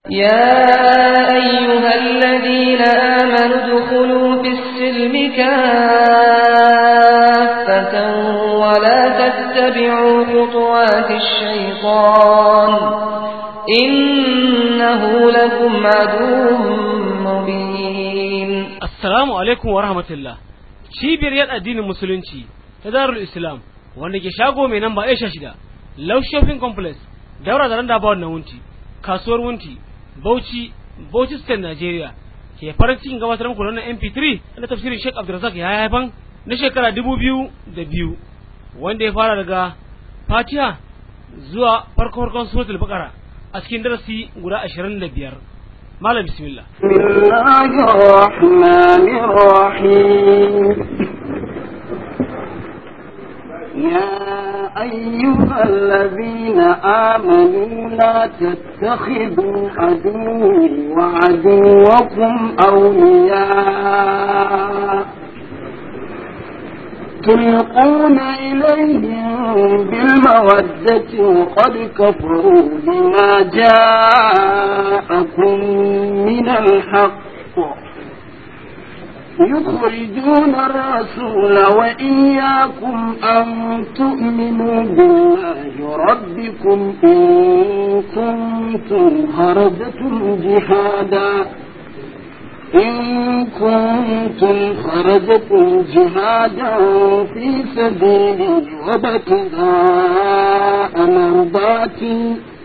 يا أيها الذين آمنوا ادخلوا في السلم كافة ولا تتبعوا خطوات الشيطان إنه لكم عدو مبين Assalamu alaikum wa rahmatullah. Cibiyar yada addinin musulunci ta Darul Islam wanda ke shago mai namba Aisha shida, Love Shopping Complex, daura da randa bawon na wunti, kasuwar wunti, Bauchi, Bauchi State Nigeria. Ke farin cikin gabatar muku da wannan MP3 na tafsirin Sheikh Abdulrazak ya haifan na shekara dubu biyu da biyu wanda ya fara daga Fatiha zuwa farko farkon suratul Baqara a cikin darasi guda ashirin da biyar. Malam bismillah. بسم الله الرحمن الرحيم يا أيها الذين آمنوا لا تتخذوا عدوي وعدوكم أولياء تلقون إليهم بالمودة وقد كفروا بما جاءكم من الحق يخرجون الرسول وإياكم أن تؤمنوا بالله ربكم إن كنتم خرجتم جهادا إن كنتم خرجتم جهادا في سبيلي وابتغاء مرضاتي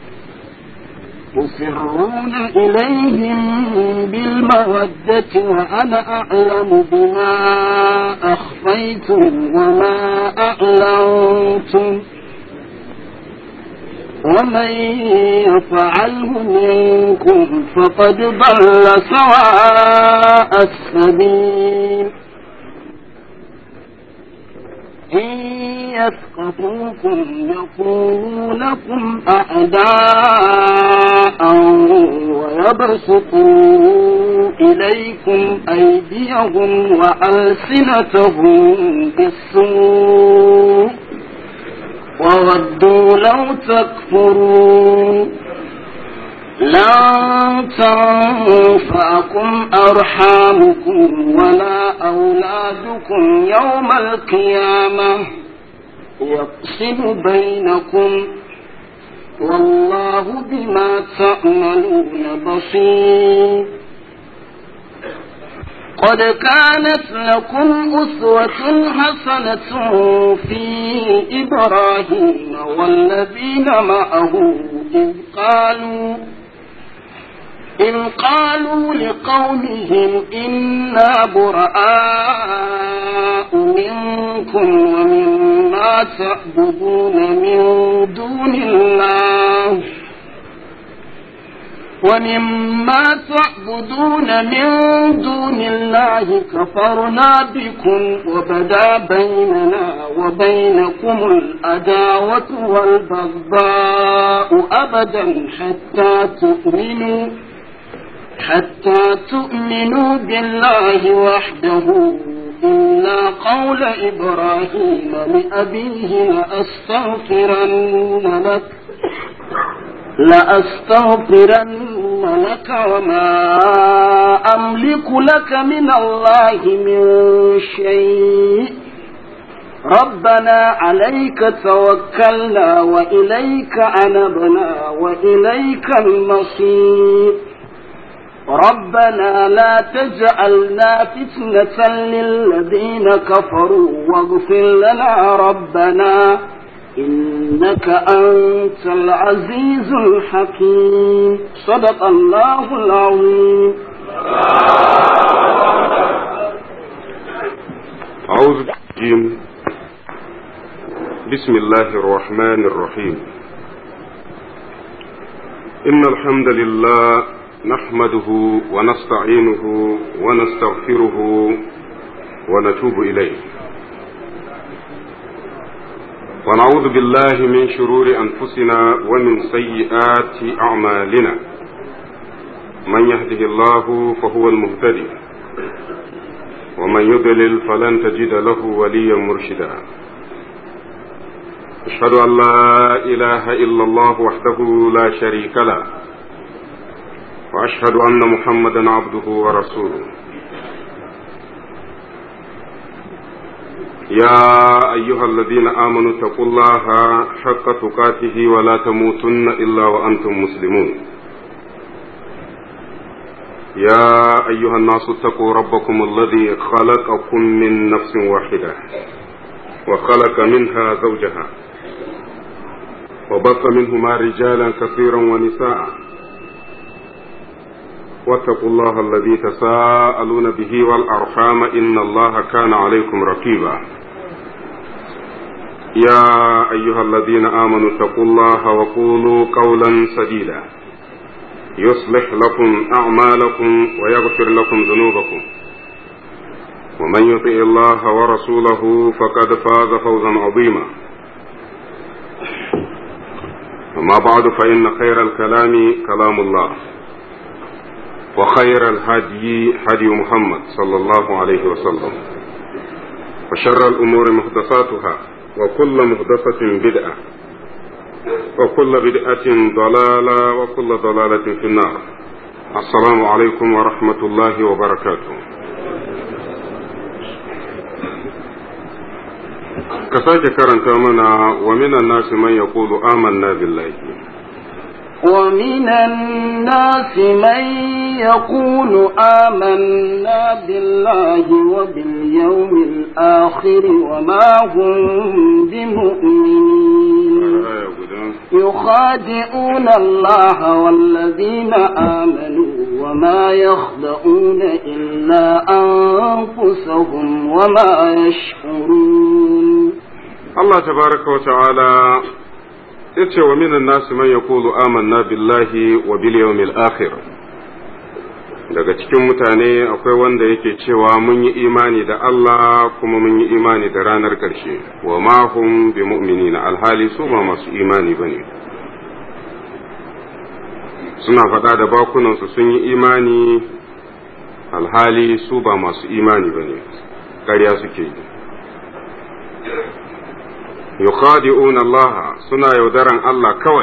تسرون إليهم بالمودة وأنا أعلم بما أخفيتم وما أعلنتم ومن يفعله منكم فقد ضل سواء السبيل إن يثقفوكم يكونوا لكم أعداء ويبسطوا إليكم أيديهم وألسنتهم بالسوء وودوا لو تكفرون لن تنفعكم أرحامكم ولا أولادكم يوم القيامة يقسم بينكم والله بما تعملون بصير قد كانت لكم أسوة حسنة في إبراهيم والذين معه إذ قالوا إذ قالوا لقومهم إنا براء منكم ومما تعبدون من دون الله ومما تعبدون من دون الله كفرنا بكم وبدا بيننا وبينكم الأداوة والبغضاء أبدا حتى تؤمنوا حتى تؤمنوا بالله وحده إلا قول إبراهيم لأبيه لأستغفرن لك لأستغفرن لك وما أملك لك من الله من شيء ربنا عليك توكلنا وإليك أنبنا وإليك المصير ربنا لا تجعلنا فتنة للذين كفروا واغفر لنا ربنا إنك أنت العزيز الحكيم صدق الله العظيم أعوذ بالله بسم الله الرحمن الرحيم إن الحمد لله نحمده ونستعينه ونستغفره ونتوب إليه ونعوذ بالله من شرور أنفسنا ومن سيئات أعمالنا من يهده الله فهو المهتدي ومن يضلل فلن تجد له وليا مرشدا أشهد أن لا إله إلا الله وحده لا شريك له وأشهد أن محمدا عبده ورسوله يا أيها الذين آمنوا اتقوا الله حق تقاته ولا تموتن إلا وأنتم مسلمون يا أيها الناس اتقوا ربكم الذي خلقكم من نفس واحدة وخلق منها زوجها وبث منهما رجالا كثيرا ونساء واتقوا الله الذي تساءلون به والأرحام إن الله كان عليكم رقيبا يا أيها الذين آمنوا اتقوا الله وقولوا قولا سديدا يصلح لكم أعمالكم ويغفر لكم ذنوبكم ومن يطع الله ورسوله فقد فاز فوزا عظيما أما بعد فإن خير الكلام كلام الله وخير الهدي هدي محمد صلى الله عليه وسلم وشر الأمور محدثاتها وكل محدثة بدعة وكل بدعة ضلالة وكل ضلالة في النار السلام عليكم ورحمة الله وبركاته كساك كرنت منا ومن الناس من يقول آمنا بالله ومن الناس من يقول آمنا بالله وباليوم الآخر وما هم بمؤمنين يخادعون الله والذين آمنوا وما يخدعون إلا أنفسهم وما يشعرون الله تبارك وتعالى yace wa minan nasu man yaqulu amanna billahi wa bil yawmil akhir daga cikin mutane akwai wanda yake cewa mun yi imani da Allah kuma mun yi imani da ranar ƙarshe wa ma hum bi mu'minina alhali su ba masu imani bane suna faɗa da bakunansu sun yi imani alhali su ba masu imani bane ƙarya suke yi yukhadi'un Allah suna yaudaran Allah kawai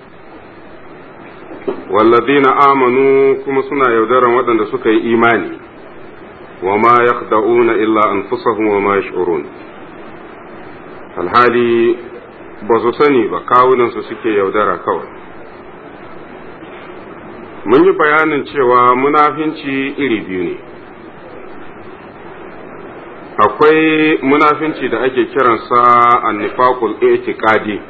walladina amanu kuma suna yaudaran waɗanda suka yi imani wa ma yakhda'una illa anfusahum wa ma yash'urun alhali ba su sani ba kawunansu suke yaudara kawai mun yi bayanin cewa munafinci iri biyu ne akwai munafinci da ake kiransa annifaqul i'tiqadi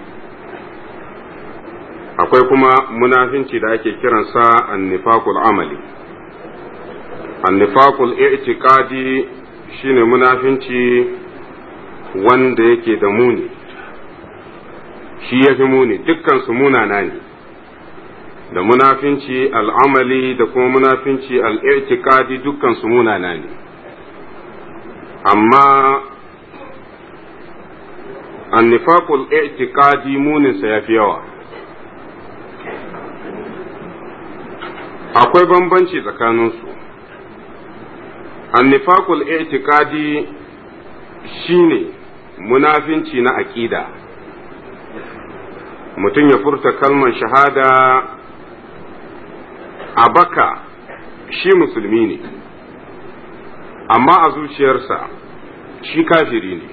akwai kuma munafinci da ake kiransa annifaqul amali annifaqul i'tiqadi shine munafinci wanda yake da muni shi ya fi muni dukkan su munana ne da munafinci al'amali da kuma munafinci al'i'tiqadi dukkan su munana ne amma annifaqul i'tiqadi muninsa ya fi yawa akwai bambanci tsakaninsu annifaqul i'tiqadi shine munafinci na aƙida mutum ya furta kalmar shahada a baka shi musulmi ne amma a zuciyarsa shi kafiri ne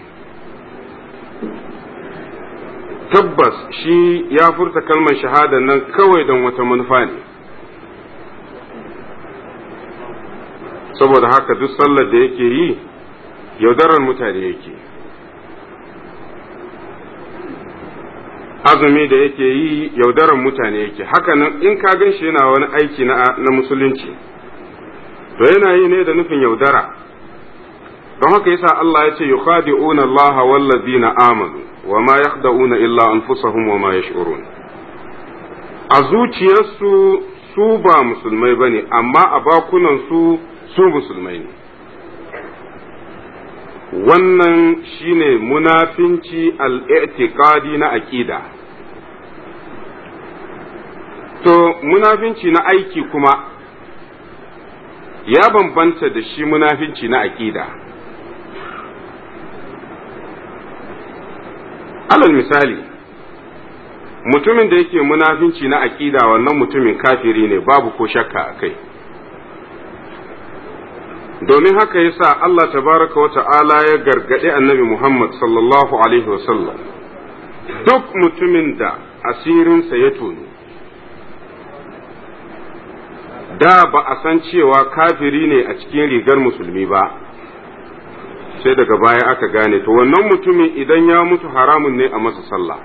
tabbas shi ya furta kalmar shahada nan kawai don wata manufa ne saboda haka duk sallar da yake yi yaudarar mutane yake azumi da yake yi yaudarar mutane yake hakanan in ka gan shi yana wani aiki na musulunci to yana yi ne da nufin yaudara don haka yasa Allah ya ce yukhadi'una Allah wallazina amanu wa ma yakhda'una illa anfusahum wa ma yash'urun a zuciyarsu su ba musulmai bane amma a bakunan su su musulmai ne wannan shine munafinci al-i'tiqadi na aqida to munafinci na aiki kuma ya bambanta da shi munafinci na aqida alal misali mutumin da yake munafinci na aƙida wannan mutumin kafiri ne babu ko shakka a kai domin haka yasa Allah tabaraka wa ta'ala ya gargaɗi annabi Muhammad sallallahu alaihi wasallam duk mutumin da asirinsa ya tonu da ba a san cewa kafiri ne a cikin rigar musulmi ba sai daga baya aka gane to wannan mutumin idan ya mutu haramun ne a masa sallah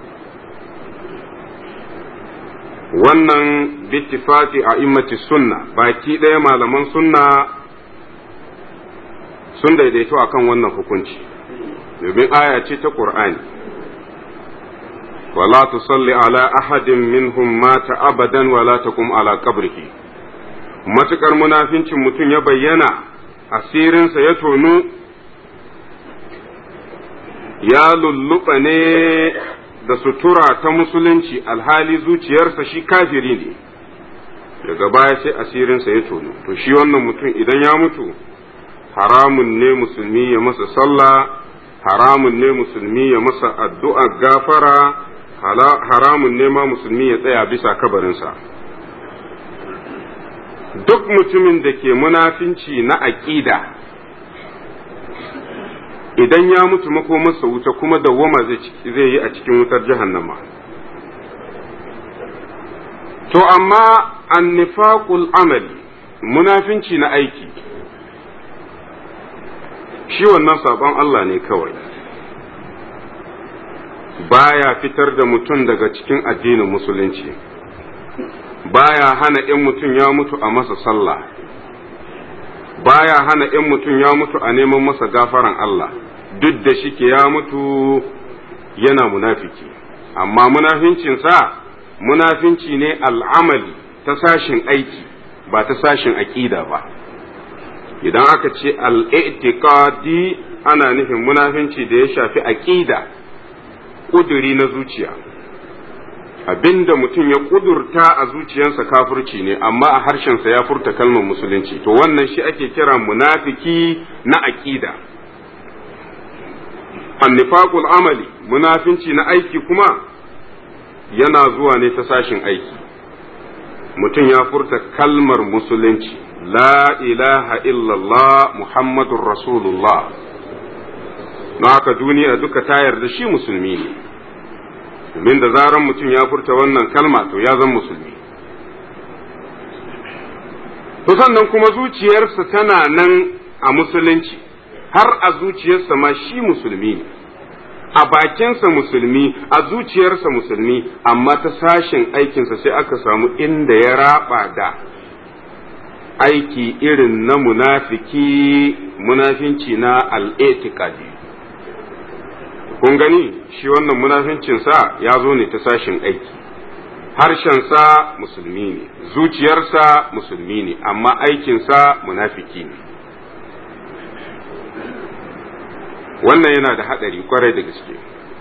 wannan bittifati a immati sunna baki ɗaya malaman sunna sun daidaito akan wannan hukunci domin aya ce ta ƙur'ani wala tusalli ala ahadin minhum mata abadan wala takum ala qabrihi matukar munafincin mutum ya bayyana asirinsa ya tonu ya lulluɓa ne da sutura ta musulunci alhali zuciyarsa shi kafiri ne daga baya sai asirinsa ya tonu to shi wannan mutum idan ya mutu haramun ne musulmi ya masa sallah haramun ne musulmi ya masa addu'a gafara haramun ne ma musulmi ya tsaya bisa kabarinsa duk mutumin da ke munafinci na aƙida idan ya mutu makomarsa wuta kuma dawwama zai yi a cikin wutar jahannama to amma annifaqul amali munafinci na aiki shi wannan sabon Allah ne kawai baya fitar da mutum daga cikin addinin musulunci baya hana in mutum ya mutu a masa sallah baya hana in mutum ya mutu a neman masa gafaran Allah duk da shike ya mutu yana munafiki amma munafincinsa munafinci ne al'amali ta sashin aiki ba ta sashin aƙida ba idan aka ce al'i'tiqadi ana nufin munafinci da ya shafi aƙida ƙuduri na zuciya abinda mutum ya ƙudurta a zuciyarsa kafirci ne amma a harshensa ya furta kalmar musulunci to wannan shi ake kira munafiki na aƙida annifaqul amali munafinci na aiki kuma yana zuwa ne ta sashin aiki mutum ya furta kalmar musulunci la ilaha illallah muhammadun rasulullah na haka duniya duka ta yarda shi musulmi ne domin da zaran mutum ya furta wannan kalma to ya zan musulmi to sannan kuma zuciyarsa tana nan a musulunci har a zuciyarsa ma shi musulmi ne a bakinsa musulmi a zuciyarsa musulmi amma ta sashen aikinsa sai aka samu inda ya raba da aiki irin na munafiki munafinci na al'etikadi kun gani shi wannan munafincinsa ya zo ne ta sashen aiki harshensa musulmi ne zuciyarsa musulmi ne amma aikinsa munafiki ne wannan yana da haɗari kwarai da gaske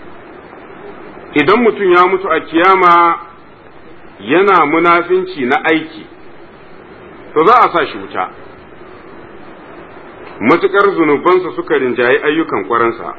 idan mutum ya mutu a kiyama yana munafinci na aiki to za a sa shi wuta matuƙar zunubansa suka rinjayi ayyukan kwaransa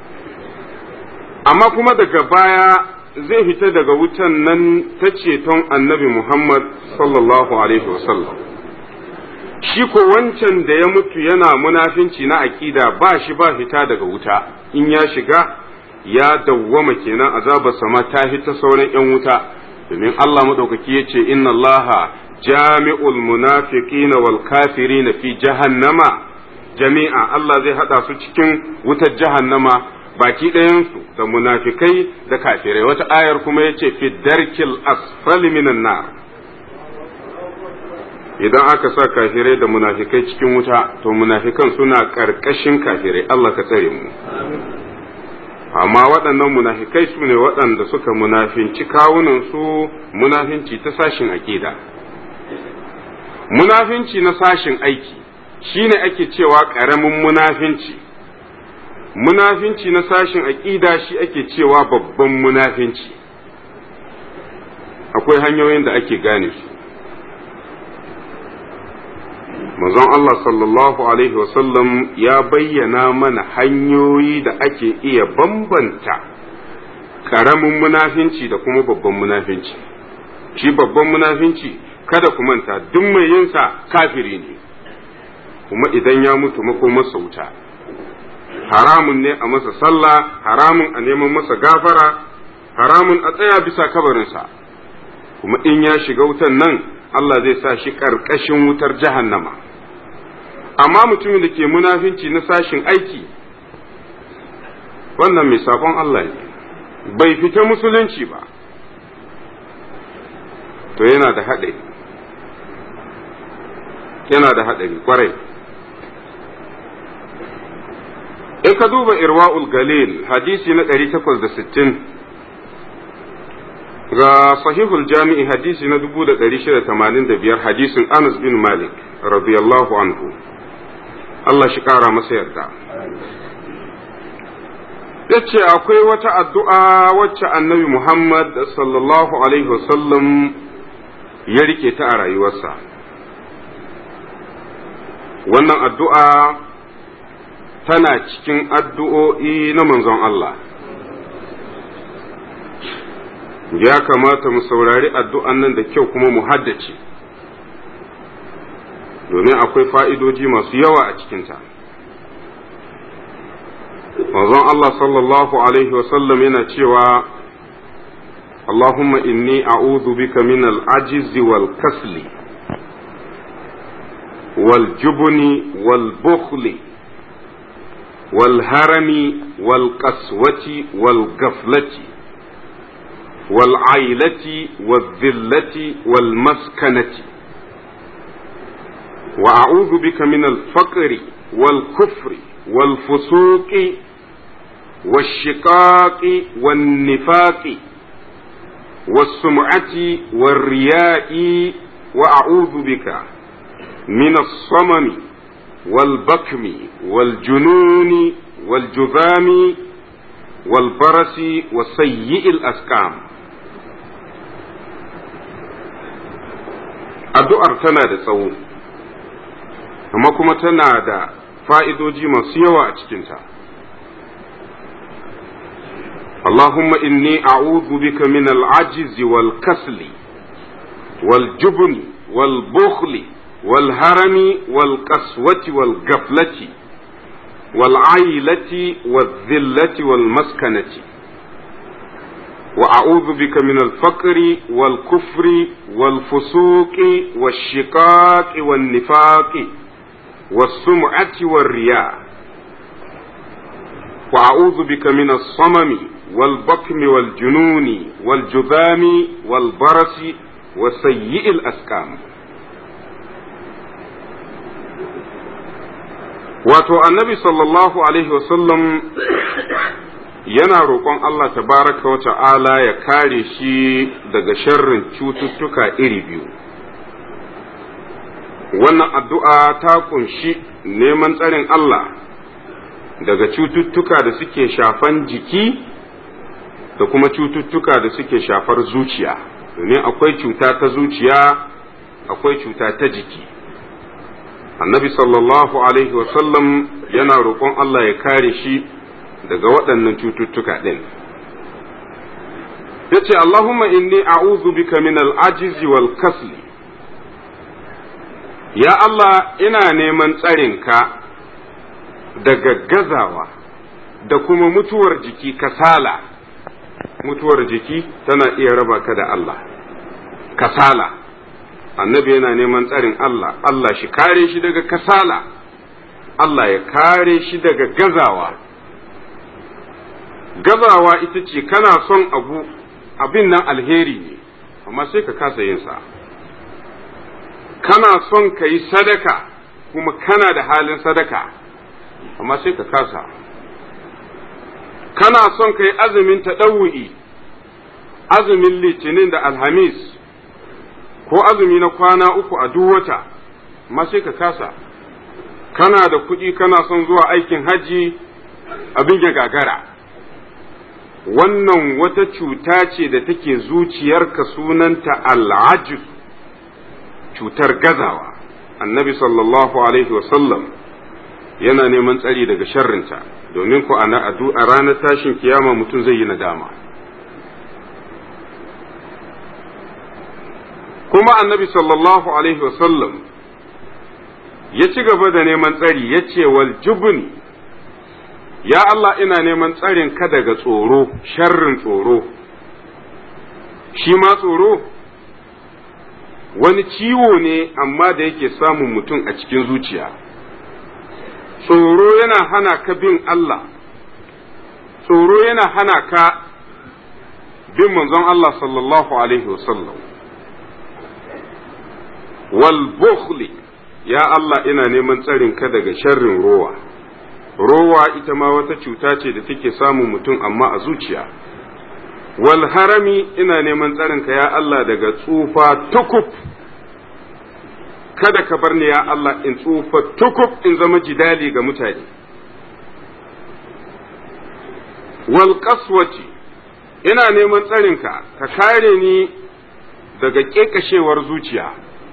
amma kuma daga baya zai fita daga wutan nan ta ceton annabi Muhammad sallallahu alaihi wasallam shi ko wancan da ya mutu yana munafinci na aƙida ba shi ba fita daga wuta in ya shiga ya dawwama kenan azabar sama ta fita sauran 'yan wuta domin Allah maɗaukaki ya ce inna Allaha jami'ul munafiqina wal kafirina fi jahannama jami'a Allah zai haɗa su cikin wutar jahannama baki ɗayansu da munafikai da kafirai wata ayar kuma ya ce fi darkil asfali minan nar idan aka sa kafirai da munafikai cikin wuta to munafikan suna ƙarƙashin kafirai Allah ka tsare mu amma waɗannan munafikai su ne waɗanda suka munafinci kawunansu munafinci ta sashin aƙida munafinci na sashin aiki shine ake cewa ƙaramin munafinci munafinci na sashin aƙida shi ake cewa babban munafinci akwai hanyoyin da ake gane su manzon Allah sallallahu Alaihi wasallam ya bayyana mana hanyoyi da ake iya bambanta ƙaramin munafinci da kuma babban munafinci shi babban munafinci kada ku manta duk mai yinsa kafiri ne kuma idan ya mutu makomarsa wuta haramun ne a masa sallah haramun a neman masa gafara haramun a tsaya bisa kabarinsa kuma in ya shiga wutan nan Allah zai sa shi ƙarƙashin wutar jahannama amma mutumin da ke munafinci na sashin aiki wannan mai sabon Allah ne bai fita musulunci ba to yana da haɗari yana da haɗari kwarai in ka duba irwa'ul galil hadisi na 860 ga sahihul jami'i hadisi na 1685 hadisin anas bin malik radiyallahu anhu Allah shi ƙara masa yarda ya ce akwai wata addu'a wacce annabi Muhammad sallallahu Alaihi wasallam ya rike ta a rayuwarsa. Wannan addu'a tana cikin addu'o'i na manzon Allah. Ya kamata mu saurari addu'an nan da kyau kuma mu haddace, domin akwai fa'idoji masu yawa a cikinta. manzon Allah sallallahu Alaihi wasallam yana cewa Allahumma inni a'udhu bika min al-ajizi wal kasli wal jubni wal bukhli wal harami wal qaswati wal gaflati wal ailati wal dhillati wal maskanati wa a'udhu bika min al-faqri wal kufri wal fusuqi والشقاق والنفاق والسمعة والرياء وأعوذ بك من الصمم والبكم والجنون والجذام والبرس وسيء الأسقام addu'ar tana da tsawo amma kuma tana da fa'idoji masu yawa a cikinta اللهم إني أعوذ بك من العجز والكسل والجبن والبخل والهرم والقسوة والغفلة والعيلة والذلة والمسكنة وأعوذ بك من الفقر والكفر والفسوق والشقاق والنفاق والسمعة والرياء وأعوذ بك من الصمم والبكم والجنون والجذام والبرس وسيء الأسقام wato annabi sallallahu alaihi wasallam yana roƙon Allah tabaraka wa ta'ala ya kare shi daga sharrin cututtuka iri biyu wannan addu'a ta kunshi neman tsarin Allah daga cututtuka da suke shafan jiki da kuma cututtuka da suke shafar zuciya domin akwai cuta ta zuciya akwai cuta ta jiki annabi sallallahu alaihi wasallam yana roƙon Allah ya kare shi daga waɗannan cututtuka ɗin ya ce Allahumma inni a'udhu bika min al-ajizi wal kasli ya Allah ina neman tsarinka daga gazawa da kuma mutuwar jiki kasala mutuwar jiki tana iya raba ka da Allah kasala annabi yana neman tsarin Allah Allah shi kare shi daga kasala Allah ya kare shi daga gazawa gazawa ita ce kana son abu abin nan alheri ne amma sai ka kasa yin sa kana son ka yi sadaka kuma kana da halin sadaka amma sai ka kasa kana son ka yi azumin taɗawu'i azumin litinin da alhamis ko azumi na kwana uku a duk wata amma sai ka kasa kana da kuɗi kana son zuwa aikin hajji abin ya gagara wannan wata cuta ce da take zuciyarka sunanta al'ajib cutar gazawa annabi sallallahu alaihi wasallam yana neman tsari daga sharrinta domin ku a ranar tashin kiyama mutum zai yi nadama kuma annabi sallallahu alaihi wasallam ya ci gaba da neman tsari ya ce wal jubni ya Allah ina neman tsarin ka daga tsoro sharrin tsoro shi ma tsoro wani ciwo ne amma da yake samun mutum a cikin zuciya tsoro yana hana ka bin Allah tsoro yana hana ka bin manzon Allah sallallahu alaihi wasallam wal bukhli ya Allah ina neman tsarin ka daga sharrin rowa rowa ita ma wata cuta ce da take samun mutum amma a zuciya wal harami ina neman tsarin ka ya Allah daga tsufa tukub kada ka bar ni ya Allah in tsufa tukub in zama jidali ga mutane wal qaswati ina neman tsarinka ka kare ni daga ƙeƙashewar zuciya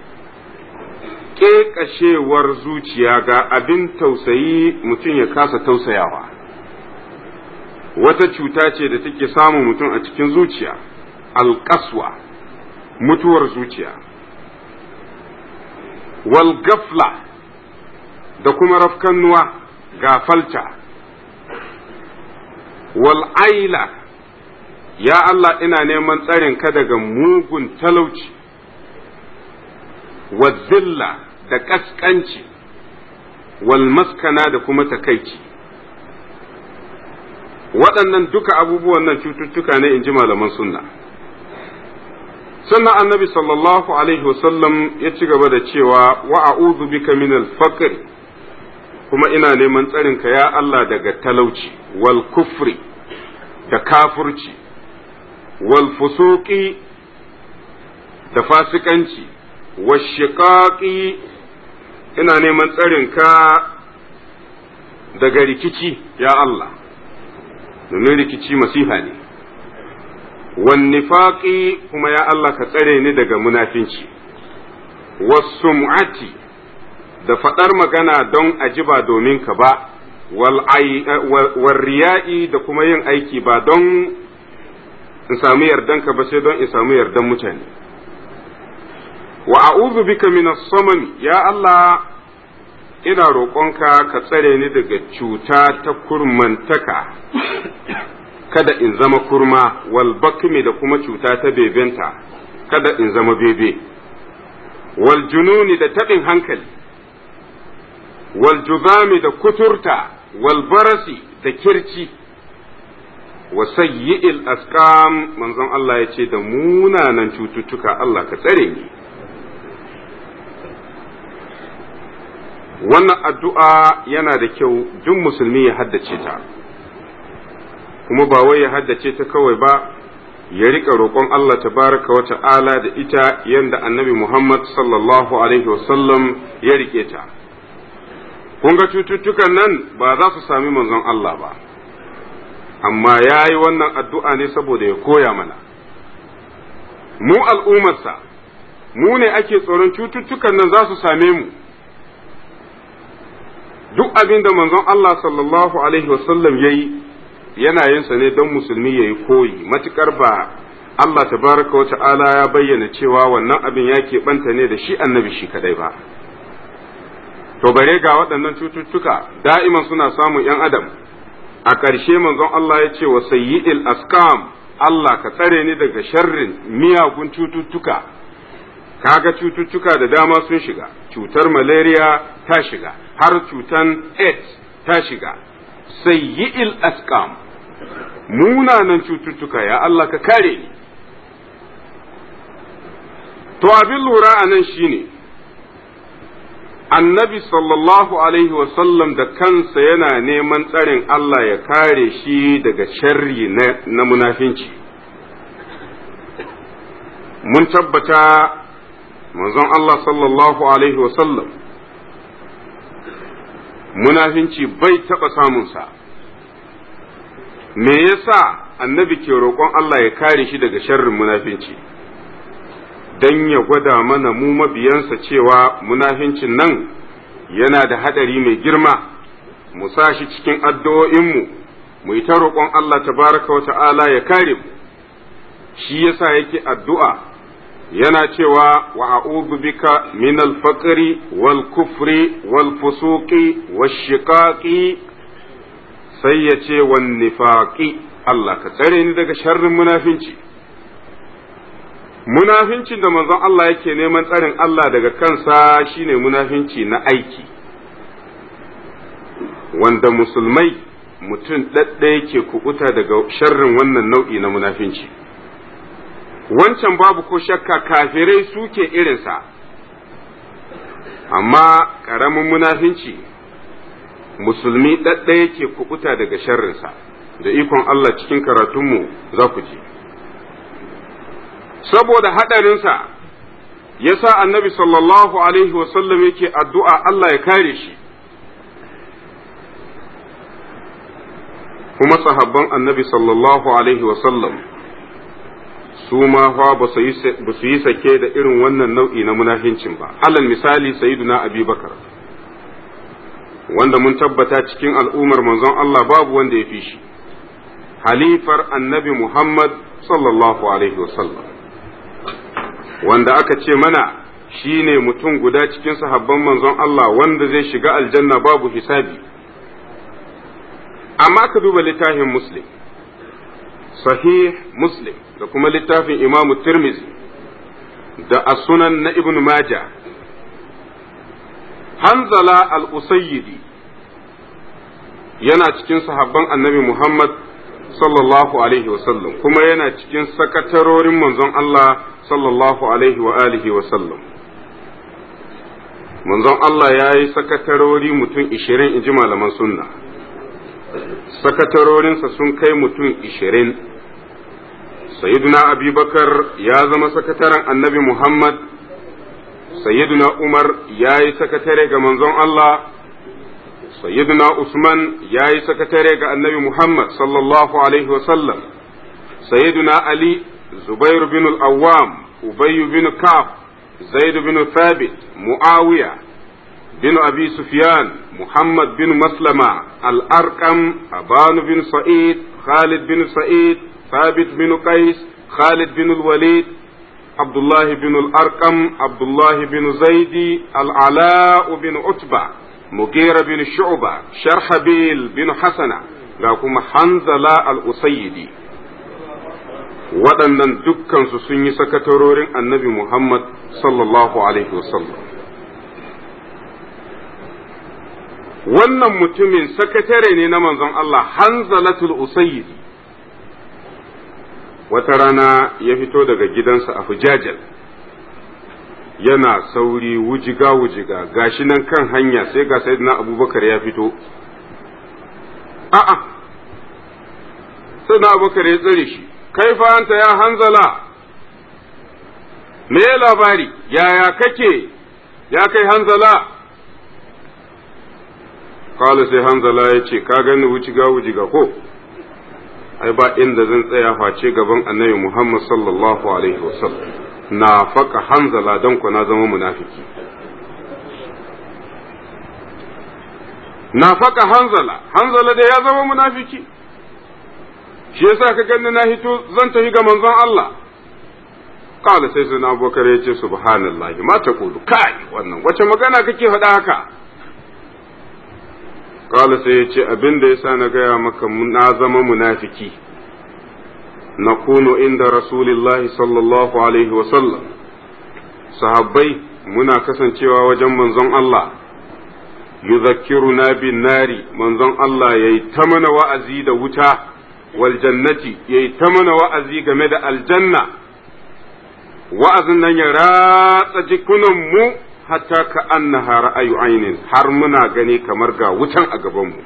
ƙeƙashewar zuciya ga abin tausayi mutum ya kasa tausayawa wata cuta ce da take samun mutum a cikin zuciya alƙaswa mutuwar zuciya wal gafla da kuma rafkannuwa gafalta wal aila ya Allah ina neman tsarin ka daga mugun talauci wa zilla da ƙasƙanci wal maskana da kuma takaici waɗannan duka abubuwan nan cututtuka ne in ji malaman sunna sannan annabi sallallahu alaihi wasallam ya ci gaba da cewa wa a'udhu bika min al-faqr kuma ina neman tsarin ka ya Allah daga talauci wal kufri da kafurci wal fusuqi da fasikanci washiqaqi ina neman tsarin ka daga rikici ya Allah domin rikici masifa ne wan nifaqi kuma ya Allah ka tsare ni daga munafinci wasum'ati da faɗar magana don ajiba domin ka ba wal riya'i da kuma yin aiki ba don in samu yardanka ba sai don in samu yardan mutane wa a'udhu bika min as-samam ya Allah ina roƙonka ka tsare ni daga cuta ta kurmantaka kada in zama kurma wal bakmi da kuma cuta ta bebenta kada in zama bebe wal jununi da taɓin hankali wal juzami da kuturta wal barasi da kirci wa sayyi'il asqam manzon Allah ya ce da munanan cututtuka Allah ka tsare ni wannan addu'a yana da kyau duk musulmi ya haddace ta kuma ba wai ya haddace ta kawai ba ya rika roƙon Allah tabaraka wa ta'ala da ita yanda annabi Muhammad sallallahu alaihi wasallam ya rike ta kun ga cututtukan nan ba za su sami manzon Allah ba amma ya yi wannan addu'a ne saboda ya koya mana mu al'ummarsa mu ne ake tsoron cututtukan nan za su same mu duk abin da manzon Allah sallallahu Alaihi wasallam ya yi yana yinsa ne don musulmi ya yi koyi matukar ba Allah tabaraka wa ta'ala ya bayyana cewa wannan abin ya keɓanta ne da shi annabi shi kadai ba to bare ga waɗannan cututtuka da'iman suna samun ‘yan adam a ƙarshe manzon Allah ya ce wa sayyidil askam Allah ka tsare ni daga sharrin miyagun cututtuka kaga cututtuka da dama sun shiga cutar malaria ta shiga har cutan AIDS ta shiga sayyi'il askam munanan cututtuka ya Allah ka kare ni to abin lura a nan shine annabi sallallahu alaihi wasallam da kansa yana neman tsarin Allah ya kare shi daga sharri na munafinci mun tabbata manzon Allah sallallahu alaihi wasallam munafinci bai taɓa samunsa me yasa annabi ke roƙon Allah ya kare shi daga sharrin munafinci don ya gwada mana mu mabiyansa cewa munafincin nan yana da haɗari mai girma mu sa shi cikin addu'o'inmu mu yi ta roƙon Allah tabaraka wa ta'ala ya kare mu shi yasa yake addu'a yana cewa wa a'udhu bika min al-faqri wal kufri wal fusuqi wash shiqaqi sai ya ce wan nifaqi Allah ka tsare ni daga sharrin munafinci munafincin da manzon Allah yake neman tsarin Allah daga kansa shine munafinci na aiki wanda musulmai mutum ɗaɗɗa yake kubuta daga sharrin wannan nau'i na munafinci wancan babu ko shakka kafirai suke irinsa amma ƙaramin munafinci musulmi ɗaɗɗa yake kubuta daga sharrinsa da ikon Allah cikin karatunmu za ku ji saboda haɗarinsa ya sa annabi sallallahu alaihi wasallam yake addu'a Allah ya kare shi kuma sahabban annabi sallallahu alaihi wasallam su ma fa ba su yi sake da irin wannan nau'i na munafincin ba alal misali sayyiduna abi bakar wanda mun tabbata cikin al'ummar manzon Allah babu wanda ya fi shi halifar annabi Muhammad sallallahu alaihi wasallam wanda aka ce mana shi ne mutum guda cikin sahabban manzon Allah wanda zai shiga aljanna babu hisabi amma ka duba littafin muslim sahih muslim da kuma littafin imamu tirmizi da asunan na ibn majah hanzala al-usayyidi yana cikin sahabban annabi muhammad sallallahu alaihi wasallam kuma yana cikin sakatarorin manzon Allah sallallahu alaihi wa alihi wasallam manzon Allah ya yi sakatarori mutum ishirin in ji malaman sunna sakatarorinsa sun kai mutum ishirin sayyiduna abubakar ya zama sakataren annabi muhammad sayyiduna umar ya yi sakatare ga manzon Allah sayyiduna usman ya yi sakatare ga annabi muhammad sallallahu alaihi wasallam sayyiduna ali zubair bin al-awwam ubay bin kaf zaid bin thabit muawiya bin abi sufyan محمد بن مسلمة الأرقم أبان بن سعيد خالد بن سعيد ثابت بن قيس خالد بن الوليد عبد الله بن الأرقم عبد الله بن زيد العلاء بن عتبة مغيرة بن شعبة شرحبيل بن حسنة لكم حنزلة الأسيدي waɗannan dukkansu sun yi sakatarorin annabi Muhammad sallallahu Alaihi wasallam. wannan mutumin sakatare ne na manzon Allah hanzalatul usayyid wata rana ya fito daga gidansa a hujajal yana sauri wujiga wujiga gashi nan kan hanya sai ga sayyidina abubakar ya fito a'a sayyidina abubakar ya tsare shi kai fa anta ya hanzala me labari yaya kake ya kai hanzala kala sai hanzala ya ce ka gani wuciga wujiga ko ai ba inda zan tsaya face gaban annabi muhammad sallallahu alaihi wasallam na faka hanzala don ku na zama munafiki na faka hanzala hanzala da ya zama munafiki shi yasa ka gani na hito zan tafi ga manzon Allah kala sai sai na abubakar ya ce subhanallahi ma ta kulu kai wannan wace magana kake faɗa haka Kala sai ya ce abin da ya sa na gaya maka na zama munafiki na kuno inda Rasulillahi sallallahu Alaihi wasallam sahabbai muna kasancewa wajen manzon Allah yuzakkiruna bin nari manzon Allah ya yi ta mana wa'azi da wuta wal jannati ya yi ta mana wa'azi game da aljanna wa'azin nan ya ratsa jikunanmu hatta ka annaha ra'ayu ainin har muna gani kamar ga wutan a gabanmu.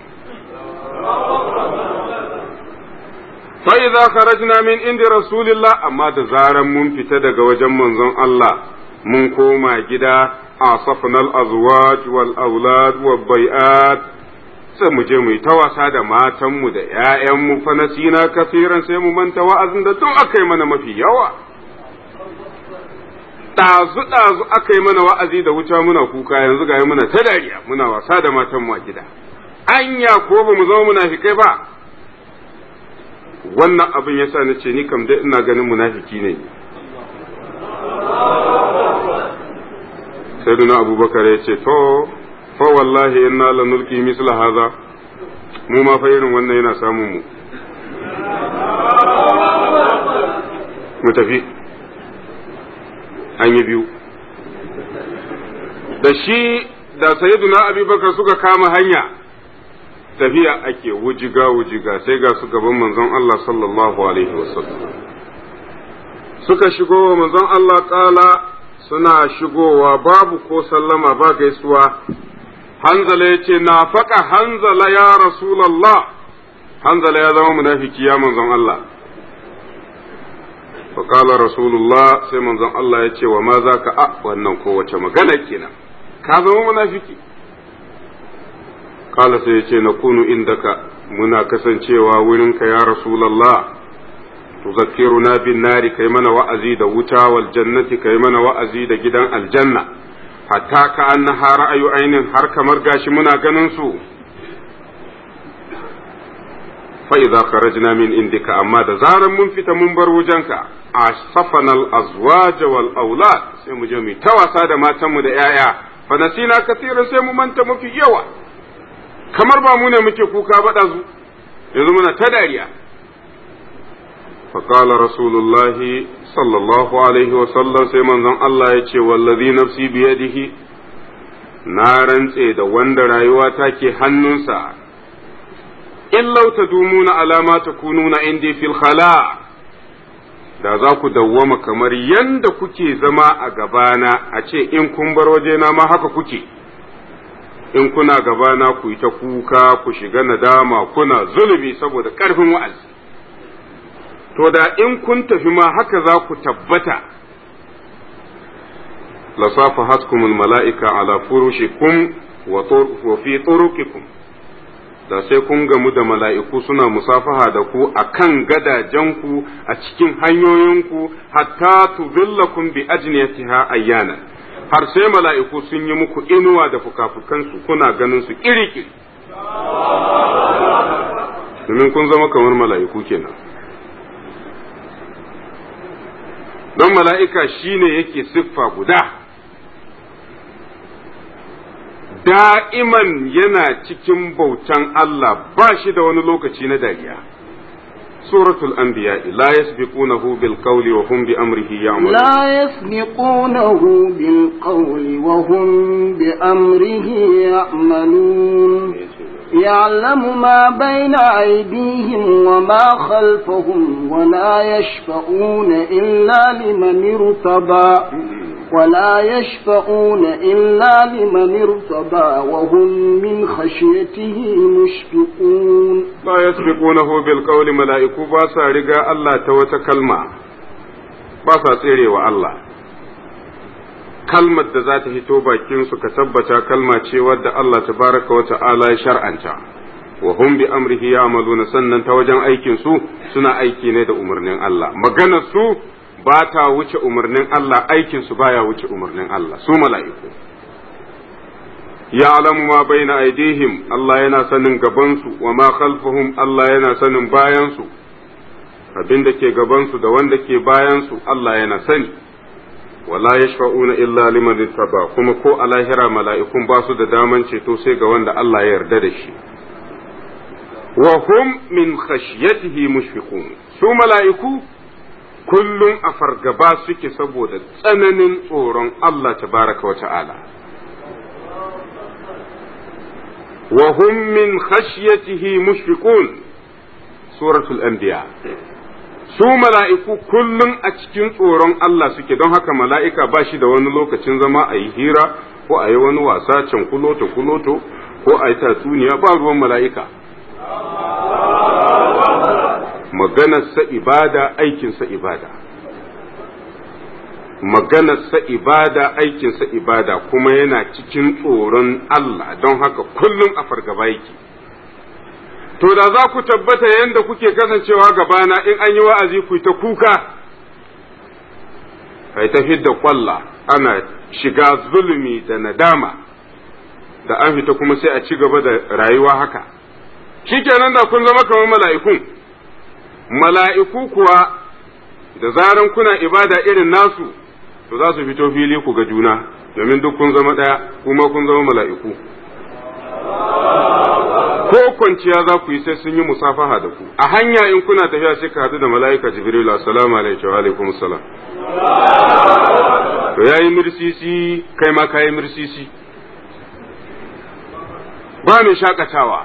fa idza kharajna min indi rasulillah amma da zaran mun fita daga wajen manzon Allah mun koma gida asafna al-azwaj wal aulad wal bai'at sai mu je mu yi ta wasa da matanmu da ‘ya'yanmu fa nasina kasiran sai mu manta wa'azin da duk aka yi mana mafi yawa. ɗazu-ɗazu aka yi mana wa'azi da wuta muna kuka yanzu ga muna ta dariya muna wasa da matanmu a gida. Anya ko ba mu zama munafikai ba. Wannan abin ya sa na ce ni kam dai ina ganin munafiki ne. sai duna abubakar ya ce to fa wallahi inna lanulki misla haza mu ma fa irin wannan yana samun mu mu tafi an yi biyu da shi da sayyiduna abubakar suka kama hanya tafiya ake wujiga wujiga sai ga su gaban manzon Allah sallallahu alaihi wasallam suka shigo wa manzon Allah kala suna shigowa babu ko sallama ba gaisuwa hanzala ya ce na faƙa hanzala ya rasulallah hanzala ya zama munafiki ya manzon Allah faƙala rasulullah sai manzon Allah ya ce wa ma za ka a wannan kowace magana kenan ka zama munafiki kala sai ya ce na kunu indaka muna kasancewa wurinka ya rasulallah tuzakkiruna bin nari kai mana wa'azi da wuta wal jannati kai mana wa'azi da gidan aljanna hatta ka annaha ra'ayu ainin har kamar gashi muna ganin su fa idza kharajna min indika amma da zaran mun fita mun bar wujenka asafana al azwaj wal aulad sai mu je mu ta wasa da matan mu da yaya fa nasina kasiran sai mu manta mafi yawa kamar ba mu ne muke kuka ba zu yanzu muna ta dariya فقال رسول الله صلى الله عليه وسلم سيمن زن الله يتي والذي نفسي بيده نارن da wanda rayuwa take hannunsa in lau ta dumuna alama ta kununa indi fil khala da za ku dawwama kamar yanda kuke zama a gabana a ce in kun bar wajena ma haka kuke in kuna gabana ku yi ta kuka ku shiga nadama kuna zulumi saboda ƙarfin wa'azi to da in kun tafi ma haka za ku tabbata lasafa haskumul mala'ika ala furushikum wa fi turuqikum da sai kun gamu da mala'iku suna musafaha da ku a kan gadajenku a cikin hanyoyinku hatta tuzillakum bi ajniyatiha ayyana har sai mala'iku sun yi muku inuwa da fukafukansu kuna ganin su kiri-kiri domin kun zama kamar mala'iku kenan don mala'ika shi ne yake siffa guda, da'iman yana cikin bautan Allah ba shi da wani lokaci na dariya. suratul anbiya la yasbiqunahu bil qawli wa hum bi amrihi ya'malun لا يسبقونه بالقول وهم بأمره يعملون يعلم ما بين أيديهم وما خلفهم ولا يشفعون إلا لمن ارتضى ولا يشفعون إلا لمن ارتضى وهم من خشيته مشفقون la yasbiqunahu bil qawli mala'iku ba sa riga Allah ta wata kalma ba sa tserewa Allah kalmar da za ta hito bakin su ka tabbata kalma ce wadda Allah tabaraka wa ta'ala ya shar'anta wa hum bi amrihi ya'maluna sannan ta wajen aikin su suna aiki ne da umarnin Allah maganar su ba ta wuce umarnin Allah aikin su baya wuce umarnin Allah su mala'iku ya'lamu ma baina aidihim Allah yana sanin gabansu wa ma khalfahum Allah yana sanin bayansu abin da ke gabansu da wanda ke bayansu Allah yana sani wala yashfa'una illa liman ittaba kuma ko a lahira mala'ikun ba su da daman ceto sai ga wanda Allah ya yarda da shi wa hum min khashyatihi mushfiqun su mala'iku kullum a fargaba suke saboda tsananin tsoron Allah tabaraka wa ta'ala وهم من خشيته مشفقون سورة الأنبياء su mala'iku kullum a cikin tsoron Allah suke don haka mala'ika ba shi da wani lokacin zama a yi hira ko a yi wani wasa can kuloto kuloto ko a yi tatsuniya ba ruwan mala'ika maganarsa ibada aikinsa ibada maganarsa ibada aikinsa ibada kuma yana cikin tsoron Allah don haka kullum a fargaba yake. To da za ku tabbata yadda kuke kasancewa gabana in an yi wa'azi ku ta kuka, kai ta da kwalla ana shiga zulumi da nadama, da an fita kuma sai a ci gaba da rayuwa haka. Shi kenan da kun zama kamar mala'ikun, mala'iku kuwa da zaran kuna ibada irin nasu. to za su fito fili ku ga juna domin duk kun zama ɗaya kuma kun zama mala'iku ko kwanciya za ku yi sai sun yi musafaha da ku a hanya in kuna tafiya sai ka haɗu da mala'ika jibril assalamu alaikum wa alaikum assalam to yayi mirsisi kai ma kayi mirsisi ba mai shakatawa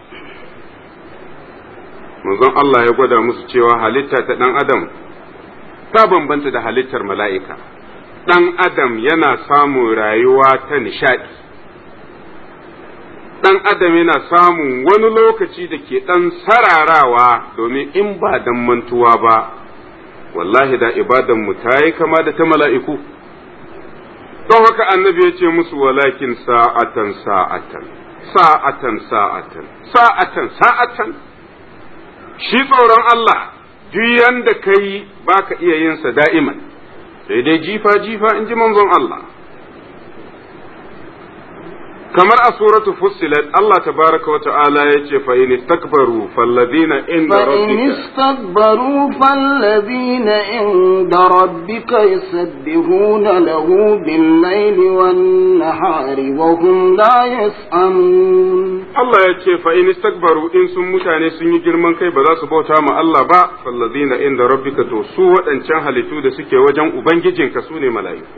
manzon Allah ya gwada musu cewa halitta ta ɗan adam ta bambanta da halittar mala'ika ɗan adam yana samun rayuwa ta nishaɗi ɗan adam yana samun wani lokaci da ke ɗan sararawa domin in ba dan mantuwa ba wallahi da ibadanmu ta yi kama da ta mala'iku don haka annabi ya ce musu walakin sa'atan sa'atan sa'atan sa'atan sa'atan sa'atan shi tsoron Allah duk yanda ka yi ba ka iya yinsa da'iman sai dai jifa jifa in ji manzon Allah kamar a suratu fussilat Allah tabaraka wa ta'ala ya ce fa in istakbaru falladhina inda فإن rabbika استكبروا فالذين عند ربك يسبحون له بالليل والنهار وهم لا يسأمون Allah ya ce fa in istakbaru in sun mutane sun yi girman kai ba za su bauta ma Allah ba falladhina inda rabbika to su waɗancan halittu da suke wajen ubangijinka su ne mala'iku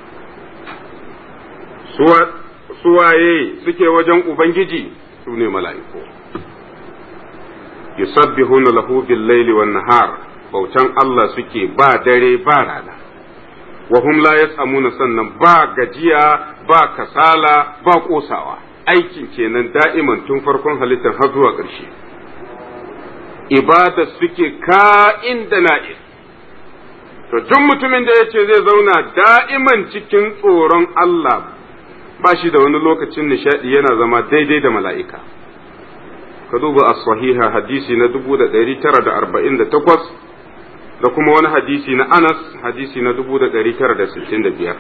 Suwa- suwaye suke wajen ubangiji su ne mala'iku yusabbihuna lahu bil laili wan nahar bautan Allah suke ba dare ba rana wa hum la yasamuna sannan ba gajiya ba kasala ba kosawa aikin kenan da'iman tun farkon halittar har zuwa ƙarshe ibada suke ka'in da na'in to duk mutumin da yace zai zauna da'iman cikin tsoron Allah ba shi da wani lokacin nishadi yana zama daidai da mala'ika ka duba as-sahiha hadisi na 1948 da kuma wani hadisi na Anas hadisi na 1965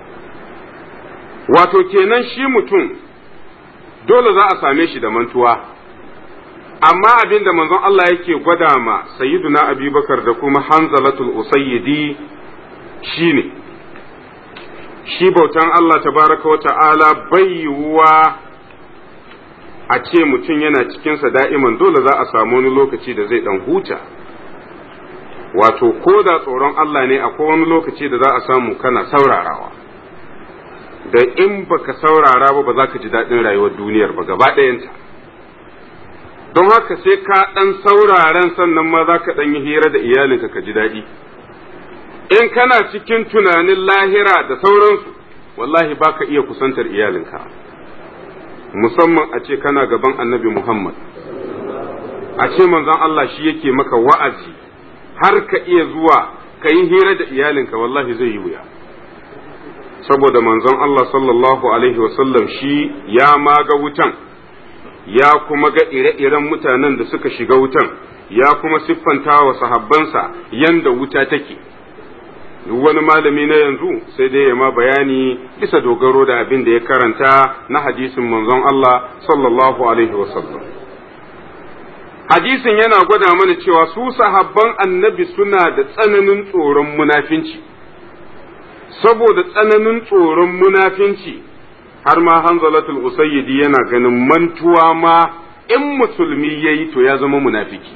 wato kenan shi mutum dole za a same shi da mantuwa amma abin da manzon Allah yake gwada ma sayyiduna abubakar da kuma hanzalatul usayyidi shine shi bautan Allah tabaraka wa ta'ala bai yiwuwa a ce mutum yana cikinsa da'iman dole za a samu wani lokaci da zai dan huta wato ko da tsoron Allah ne akwai wani lokaci da za a samu kana saurarawa da in baka saurara ba ba za ka ji daɗin rayuwar duniyar ba gaba ɗayanta don haka sai ka ɗan sauraren sannan ma za ka ɗan yi hira da iyalinka ka ji daɗi in kana cikin tunanin lahira da sauransu wallahi ba ka iya kusantar iyalinka musamman a ce kana gaban annabi Muhammad a ce manzon Allah shi yake maka wa'azi har ka iya zuwa ka yi hira da iyalinka wallahi zai yi wuya saboda manzon Allah sallallahu alaihi wasallam shi ya maga wutan ya kuma ga ire-iren mutanen da suka shiga wutan ya kuma siffanta wa sahabbansa yanda wuta take duk wani malami na yanzu sai dai ya ma bayani bisa dogaro da abin da ya karanta na hadisin manzon Allah sallallahu alaihi wasallam hadisin yana gwada mana cewa su sahabban annabi suna da tsananin tsoron munafinci saboda tsananin tsoron munafinci har ma hanzalatul usayyidi yana ganin mantuwa ma in musulmi yayi to ya zama munafiki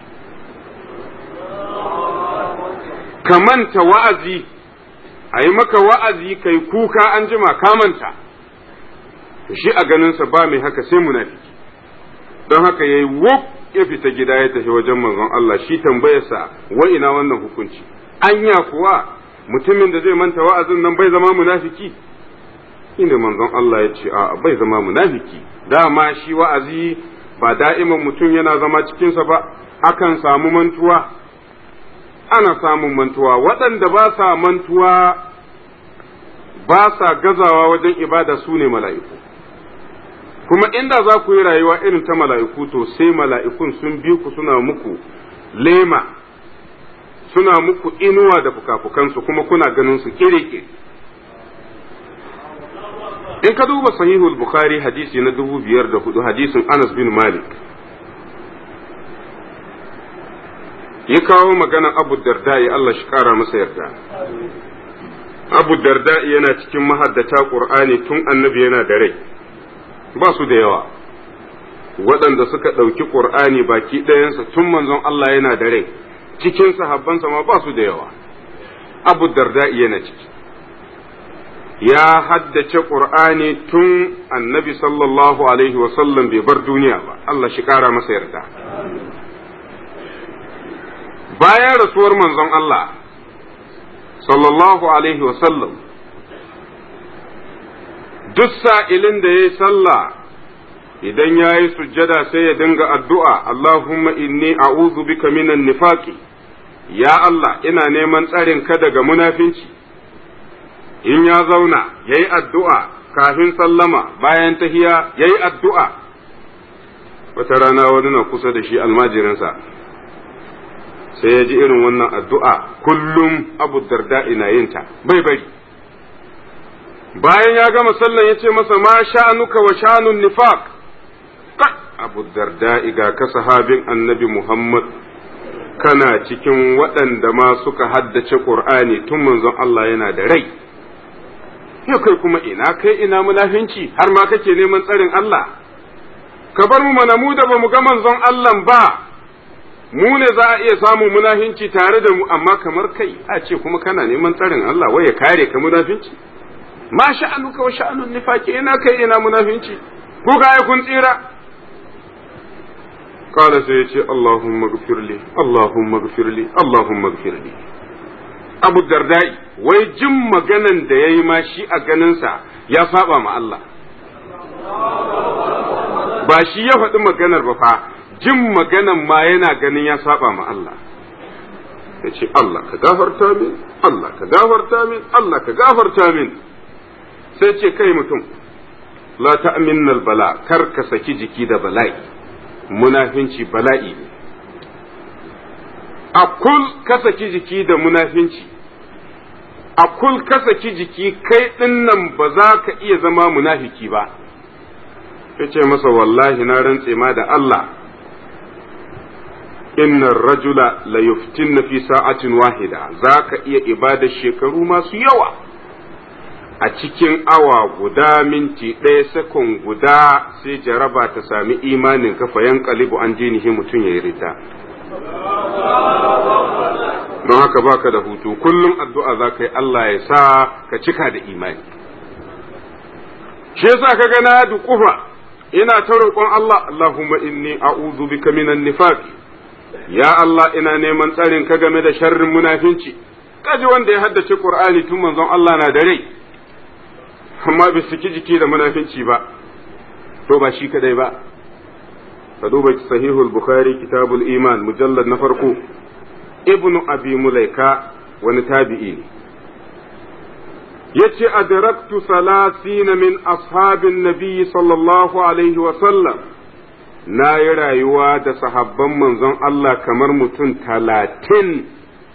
ka manta wa'azi a yi maka wa'azi kai kuka an jima kamanta shi a ganinsa ba mai haka sai munafiki don haka ya yi wuf ya fita gida ya tafi wajen manzon Allah shi tambayarsa wa ina wannan hukunci anya kuwa mutumin da zai manta wa'azin nan bai zama munafiki inda manzon Allah ya ce a bai zama munafiki dama shi wa'azi ba da'iman mutum yana zama cikinsa ba akan samu mantuwa ana samun mantuwa waɗanda ba sa mantuwa ba sa gazawa wajen ibada su ne mala'iku kuma inda za ku yi rayuwa irin ta mala'iku to sai mala'ikun sun bi ku suna muku lema suna muku inuwa da fukafukansu kuma kuna ganin su kire in ka duba sahihul bukhari hadisi na dubu biyar da hudu hadisin anas bin malik ya kawo maganan abu darda ya Allah shi kara masa yarda abu darda yana cikin mahaddata ƙur'ani tun annabi yana da rai ba su da yawa waɗanda suka ɗauki ƙur'ani baki ɗayansa tun manzon Allah yana da rai cikin sahabbansa ma ba su da yawa abu darda yana ciki ya haddace ƙur'ani tun annabi sallallahu alaihi wasallam bai bar duniya ba Allah shi ƙara masa yarda bayan rasuwar manzon Allah sallallahu alaihi wasallam duk sa'ilin da ya yi sallah idan ya yi sujjada sai ya dinga addu'a Allahumma inni a'udhu bika minan nifaqi ya Allah ina neman tsarin ka daga munafinci in ya zauna ya yi addu'a kafin sallama bayan tahiya ya yi addu'a wata rana wani na kusa da shi almajirinsa sai ya ji irin wannan addu'a kullum abu darda ina yinta bai bari bayan ya gama sallan ya ce masa ma sha'anuka wa sha'anun nifaq abu darda ga ka sahabin annabi muhammad kana cikin waɗanda ma suka haddace ƙur'ani tun manzon Allah yana da rai yau kai kuma ina kai ina munafinci har ma kake neman tsarin Allah ka bar mu mana mu da ba mu ga manzon Allah ba mu ne za a iya samun munafinci tare da mu amma kamar kai a ce kuma kana neman tsarin Allah wai ya kare ka munafinci ma sha'anuka wa sha'anun nifaqi ina kai ina munafinci ku ga kun tsira قال سيتي اللهم اغفر لي اللهم اغفر لي اللهم اغفر لي abu dardai wai jin maganan da ya yi ma shi a ganinsa ya saba ma Allah ba shi ya faɗi maganar ba fa jin maganan ma yana ganin ya saba ma Allah ya ce Allah ka gafarta min Allah ka gafarta min Allah ka gafarta min sai ce kai mutum la ta'minnal bala kar ka saki jiki da bala'i munafinci bala'i ne a kul ka saki jiki da munafinci a kul ka saki jiki kai dinnan ba za ka iya zama munafiki ba ya ce masa wallahi na rantse ma da Allah inna rajula la yuftinna fi sa'atin wahida za ka iya ibada shekaru masu yawa a cikin awa guda minti ɗaya sakon guda sai jaraba ta sami imanin kafa yan kalibu an jinihi mutum ya yi rita don haka baka da hutu kullum addu'a za ka yi Allah ya sa ka cika da imani shi yasa ka gana duƙufa ina ta roƙon Allah Allahumma inni a'udhu bika minan nifaq ya Allah ina neman tsarin ka game da sharrin munafinci kaji wanda ya haddace Qur'ani tun manzon Allah na da rai amma bai saki jiki da munafinci ba to ba shi kadai ba ka duba sahihul bukhari kitabul iman mujallad na farko ibnu abi mulaika wani tabi'i ne yace adraktu salasina min ashabin nabiyyi sallallahu alaihi wa sallam na yi rayuwa da sahabban manzon Allah kamar mutum talatin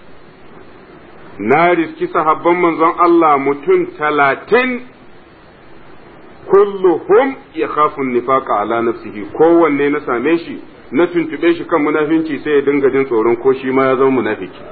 na riski sahabban manzon Allah mutum talatin kulluhum ya khafun nifaqa ala nafsihi kowanne na same shi na tuntube shi kan munafinci sai ya dinga jin tsoron ko shi ma ya zama munafiki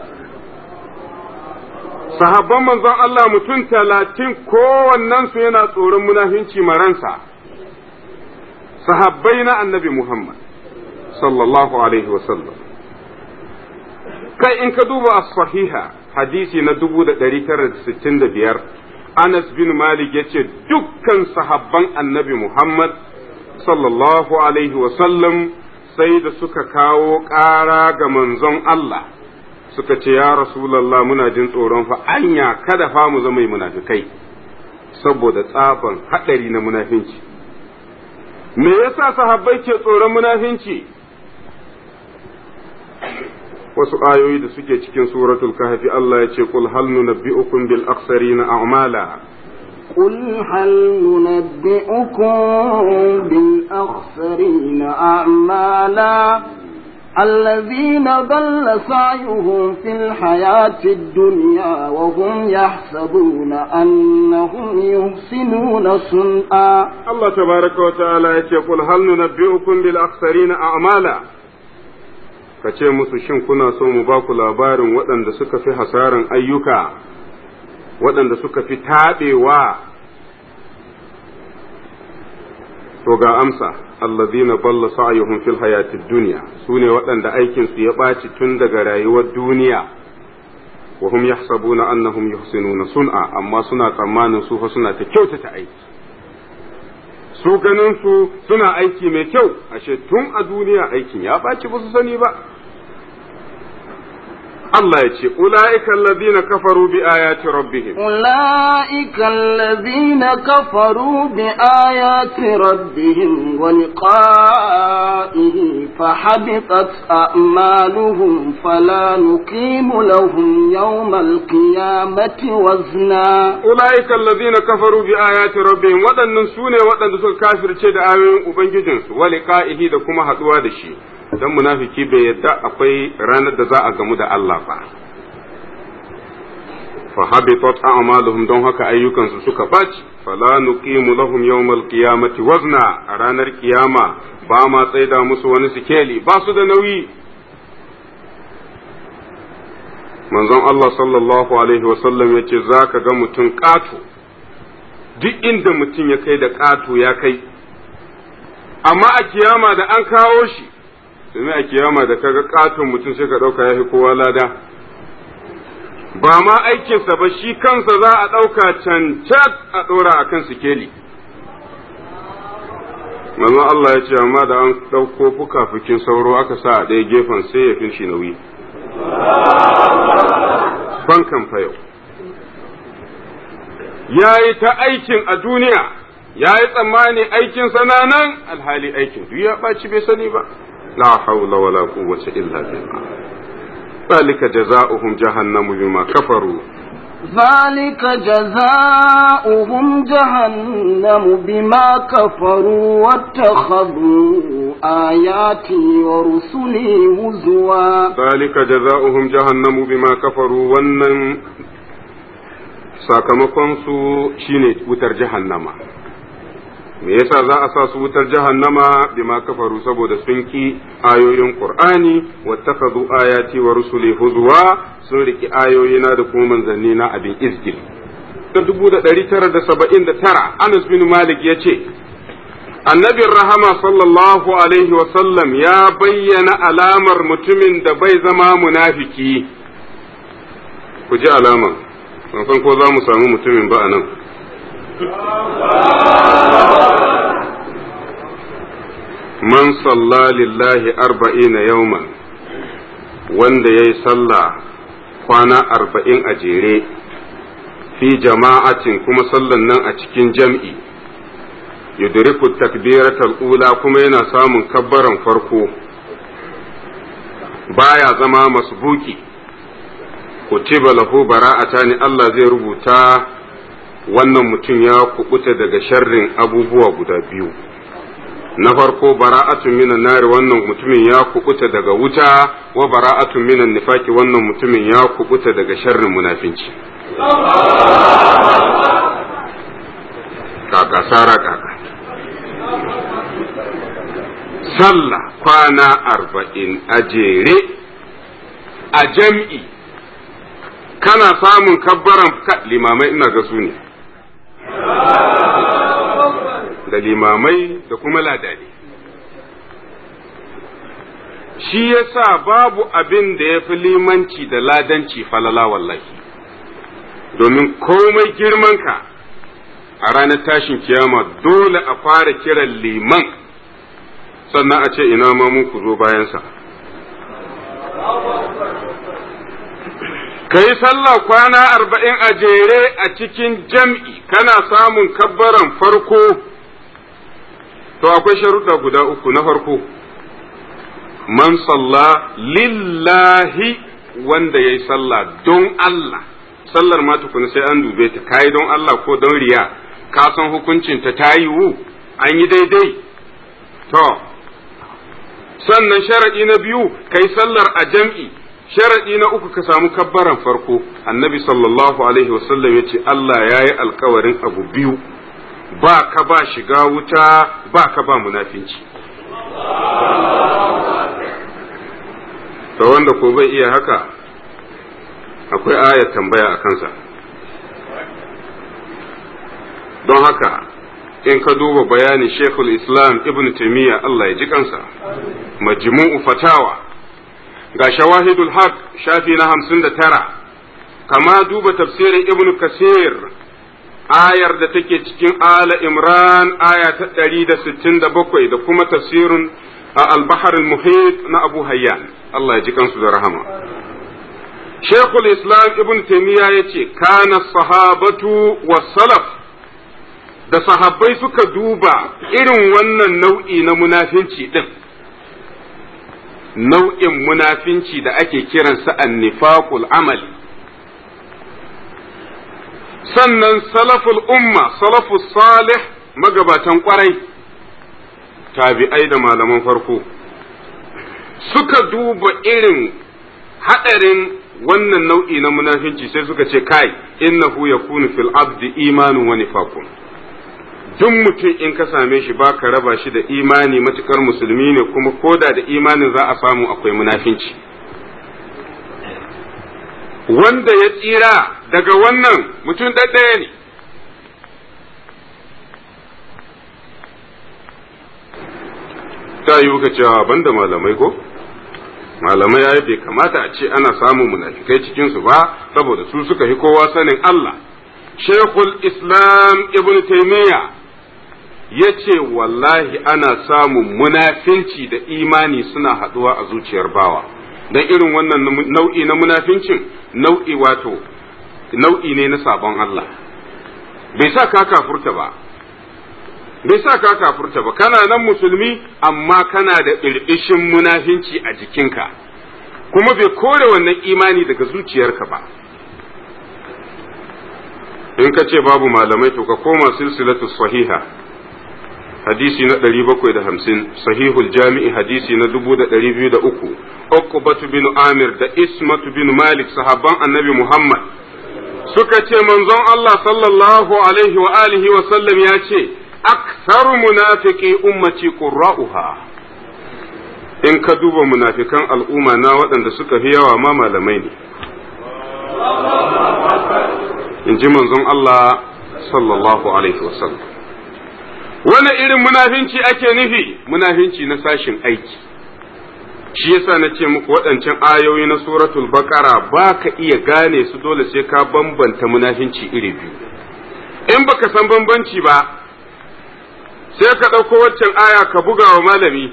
sahabban manzon Allah mutum talatin kowannen su yana tsoron munafinci maransa sahabbai na annabi Muhammad sallallahu alaihi wasallam kai in ka duba as-sahiha hadisi na 1965 Anas bin Malik ya ce dukkan sahabban annabi Muhammad sallallahu Alaihi wasallam sai da suka kawo ƙara ga manzon Allah suka ce ya Rasulallah muna jin tsoron fa anya kada fa mu zama munafikai saboda tsaban haɗari na munafinci. Me yasa sahabbai ke tsoron munafinci? wasu ayoyi da suke cikin suratul kahfi Allah ya ce qul hal nunabbi'ukum bil akhsarina a'mala قل هل ننبئكم بالأخسرين أعمالا الذين ضل سعيهم في الحياة الدنيا وهم يحسبون أنهم يحسنون صنعا الله تبارك وتعالى يقول هل ننبئكم بالأخسرين أعمالا ka ce musu shin kuna so mu ba ku labarin waɗanda suka fi hasaran ayyuka waɗanda suka fi taɓewa to ga amsa allazina balla sa'yuhum fil hayatid dunya sune waɗanda aikin su ya ɓaci tun daga rayuwar duniya wa hum yahsabuna annahum yuhsinuna sun'a amma suna tsammanin su fa suna ta kyautata aiki su ganin su suna aiki mai kyau ashe tun a duniya aikin ya ɓaci ba su sani ba Allah ya ce, Ula'ika allazina kafaru bi ayati rabbihim. أولئك الذين كفروا بآيات ربهم ولقائه فحبطت أعمالهم فلا نقيم لهم يوم القيامة وزنا Ula'ika allazina kafaru bi ayati rabbihim waɗannan su ne waɗanda suka kafirce da ayoyin Ubangijinsu, wa liqa'ihi da kuma haɗuwa da shi. Dan munafiki bai yadda akwai ranar da za a gamu da Allah ba. fa habitat a'maluhum don haka ayyukansu suka baci fala nuqimu lahum yawmal qiyamati wazna a ranar kiyama ba ma tsaida musu wani sikeli ba su da nauyi manzon Allah sallallahu alaihi wasallam ya ce za ka ga mutum ƙato duk inda mutum ya kai da ƙato ya kai amma a kiyama da an kawo shi domin a kiyama da kaga ƙaton mutum sai ka ɗauka ya fi kowa lada ba ma aikinsa ba shi kansa za a ɗauka cancat a ɗora a kan sikeli. Manzon Allah ya ce, amma da an ɗauko fuka-fukin sauro aka sa a ɗaya gefen sai ya fi shi nauyi. Bankan yau. Ya yi ta aikin a duniya, ya yi tsammani aikin nan alhali aikin duk ya ɓaci bai sani ba. La haula wala quwwata illa billah. ذلك جزاؤهم جهنم بما كفروا ذلك جزاؤهم جهنم بما كفروا واتخذوا آياتي ورسلي هزوا ذلك جزاؤهم جهنم بما كفروا wannan sakamakon su shine wutar jahannama me yasa za a sa su wutar jahannama bima kafaru saboda sun ki ayoyin qur'ani wattakhadhu ayati wa rusuli huzwa sun riki ayoyina da kuma manzanni na abin izgil ta dubu da ɗari tara da saba'in da tara anas bin malik ya ce annabin rahama sallallahu alaihi wasallam ya bayyana alamar mutumin da bai zama munafiki ku ji alama ban san ko za mu samu mutumin ba a nan man salla lillahi arba'ina yauman wanda ya yi sallah kwana arba'in a jere fi jama'atin kuma sallan nan a cikin jam'i yudriku takbiratal ula kuma yana samun kabbaran farko baya zama masbuki kutiba lahu bara'atani Allah zai rubuta wannan mutum ya kubuta daga sharrin abubuwa guda biyu na farko bara'atun minan nari wannan mutumin ya kubuta daga wuta wa bara'atun minan nifaki wannan mutumin ya kubuta daga sharrin munafinci kaka sara kaka sallah kwana arba'in a jere a jam'i kana samun kabbaran limamai ina ga su ne da limamai da kuma ladani shi yasa babu abin da ya fi limanci da ladanci falala wallahi domin komai girmanka a ranar tashin kiyama dole a fara kiran liman sannan a ce ina ma mun ku zo bayansa ka yi sallah kwana arba'in a jere a cikin jam'i kana samun kabbaran farko to akwai sharuɗa guda uku na farko man salla lillahi wanda ya yi sallah don Allah sallar ma tukuna sai an dube ta kayi don Allah ko don riya ka san hukuncinta ta yiwu an yi daidai to sannan sharaɗi na biyu kai sallar a jam'i sharaɗi na uku ka samu kabbaran farko annabi sallallahu alaihi wasallam ya ce Allah ya yi alkawarin abu biyu ba ka ba shiga wuta ba ka ba munafinci to wanda ko bai iya haka akwai ayat tambaya a kansa don haka in ka duba bayanin shekul islam ibn taimiyya Allah ya ji kansa majmu'u fatawa ga shawahidul haq shafi na hamsin da tara kama duba tafsirin ibn kasir ayar da take cikin ala imran aya ta ɗari da sittin da bakwai da kuma tafsirin al-bahar al-muhit na abu hayyan Allah ya ji kansu da rahama shekul islam ibn taimiyya ya ce kana sahabatu wa salaf da sahabbai suka duba irin wannan nau'i na munafinci din nau'in munafinci da ake kiransa annifaqul amali sannan salaful umma salafus salih magabatan kwarai tabi'ai da malaman farko suka duba irin haɗarin wannan nau'i na munafinci sai suka ce kai innahu yakunu fil abdi imanun wa nifaqun duk mutum in ka same shi ba ka raba shi da imani matukar musulmi ne kuma koda da imanin za a samu akwai munafinci wanda ya tsira daga wannan mutum ɗaɗɗaya ne ta yi ka cewa banda malamai ko malamai ya bai kamata a ce ana samun munafikai cikinsu ba saboda su suka fi kowa sanin Allah shekul islam ibn taimiyya ya ce wallahi ana samun munafinci da imani suna haɗuwa a zuciyar bawa don irin wannan nau'i na munafincin nau'i wato nau'i ne na sabon Allah bai sa ka kafurta ba bai sa ka kafurta ba kana nan musulmi amma kana da ɓirɓishin munafinci a jikinka kuma bai kore wannan imani daga zuciyarka ba in ka ce babu malamai to ka koma silsilatu sahiha hadisi na ɗari bakwai da hamsin sahihul jami'i hadisi na dubu da ɗari biyu da uku uqbatu bin amir da ismatu bin malik sahabban annabi muhammad suka ce manzon allah sallallahu alaihi wa alihi wa sallam ya ce aktharu munafiqi ummati qurra'uha in ka duba munafikan al'umma na waɗanda suka fi yawa ma malamai ne in ji manzon allah sallallahu alaihi wa sallam wani irin munafinci ake nufi munafinci na sashin aiki shi yasa na ce muku waɗancan ayoyi na suratul baqara ba ka iya gane su dole sai ka bambanta munafinci iri biyu in baka san bambanci ba sai ka ɗauko waccan aya ka buga wa malami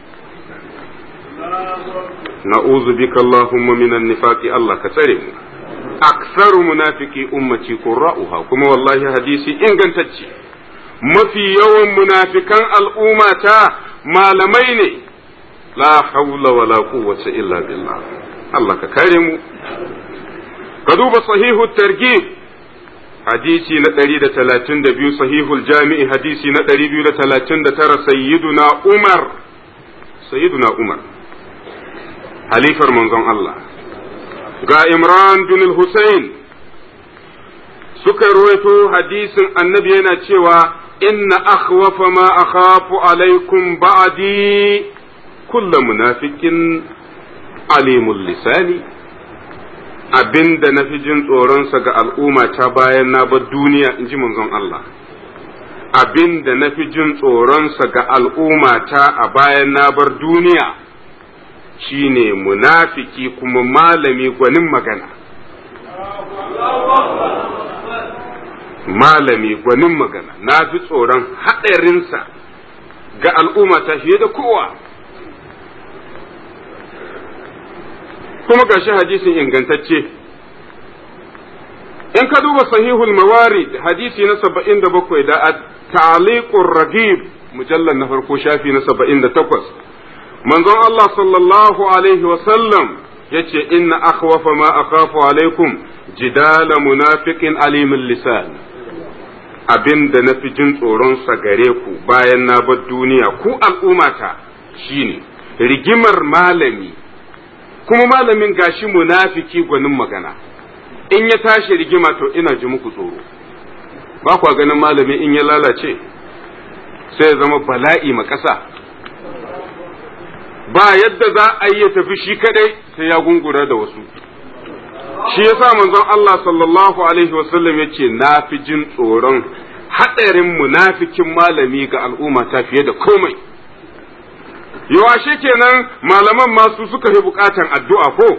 na'udhu bika allahumma minan nifaqi Allah ka tsare mu aksaru munafiki ummati qurra'uha kuma wallahi hadisi ingantacce mafi yawan munafikan al'ummata malamai ne, la haula wala quwwata illa billah. Allah ka kare mu. Ka duba sahihu targhib hadisi na ɗari da talatin da biyu sahihul jami'i hadisi na ɗari biyu da talatin da tara sayyiduna Umar, sayyiduna Umar, halifar manzon Allah. Ga Imran bin Hussein suka ruwaito hadisin annabi yana cewa inna akhwafa ma akhafu alaikum ba'di kullu munafikin alimul lisani abinda na fi jin tsoronsa ga al'umma ta bayan na bar duniya in ji manzon Allah abinda na fi jin tsoronsa ga al'umma ta a bayan na bar duniya shine munafiki kuma malami gwanin magana malami gwanin magana na fi tsoron haɗarinsa ga al'umma ta fiye da kowa kuma ga shi hadisin ingantacce in ka duba sahihul mawarid hadisi na saba'in da bakwai da ta'aliqur ragib mujallar na farko shafi na saba'in da takwas manzon Allah sallallahu alaihi wasallam ya ce inna akhwafa ma akhafu alaikum jidala munafiqin alimin lisan abin da na fi jin tsoronsa gare ku bayan na bar duniya ku al'ummata shine rigimar malami kuma malamin gashi munafiki gwanin magana in ya tashi rigima to ina ji muku tsoro ba kwa ganin malami in ya lalace sai ya zama bala'i ma ƙasa ba yadda za a yi ya tafi shi kadai sai ya gungura da wasu shi yasa manzon Allah sallallahu alaihi wasallam ya ce na fi jin tsoron haɗarin munafikin malami ga al'umma ta fiye da komai yawashe kenan malaman masu suka fi bukatan addu'a ko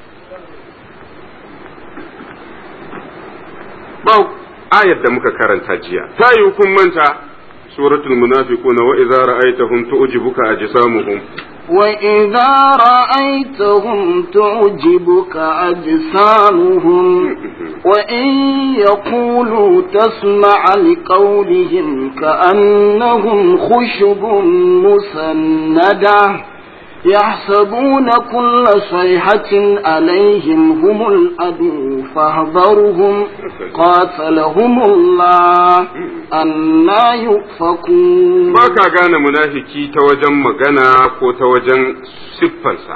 ba ayar da muka karanta jiya ta yi kun manta suratul munafiquna wa idza ra'aytahum tu'jibuka ajsamuhum وإذا رأيتهم تعجبك أجسامهم وإن يقولوا تسمع لقولهم كأنهم خشب مسندة يحسبون كل صيحة عليهم هم الأدو فاحذرهم قاتلهم الله أنا يؤفكون ba ka gane munafiki ta wajen magana ko ta wajen siffansa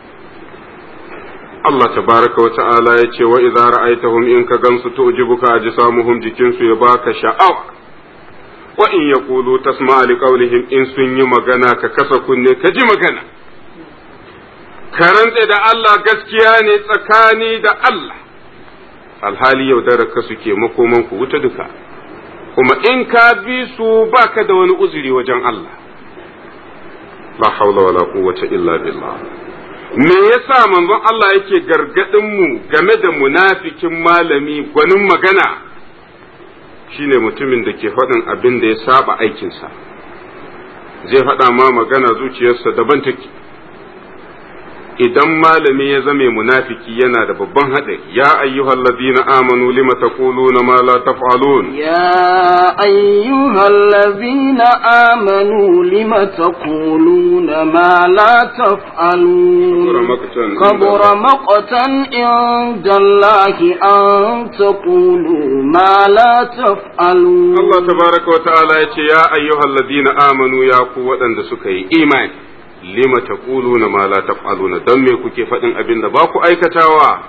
Allah tabaraka wa ta'ala ya ce wa idza ra'aytahum in ka gansu tu'jibuka ajsamuhum jikinsu ya baka sha'awa wa in yaqulu tasma'a liqawlihim in sun yi magana ka kasa kunne ka ji magana ka rantse da Allah gaskiya ne tsakani da Allah alhali yaudarar ka suke makoman ku wuta duka kuma in ka bi su baka da wani uzuri wajen Allah la haula wala quwwata illa billah me yasa manzon Allah yake gargadin mu game da munafikin malami gwanin magana shine mutumin da ke faɗin abin da ya saba aikinsa zai faɗa ma magana zuciyarsa daban take idan malami ya zame munafiki yana da babban haɗari ya ayyuhal ladina amanu lima taquluna ma la taf'alun يا أيها الذين آمنوا لم تقولون ما لا تفعلون كبر مقتا عند الله أن تقولوا ما لا تفعلون Allah tabaraka wa ta'ala ya ce ya ayyuhal ladina amanu ya ku waɗanda suka yi imani lima taquluna ma la taf'aluna don me kuke faɗin abin da ba ku aikatawa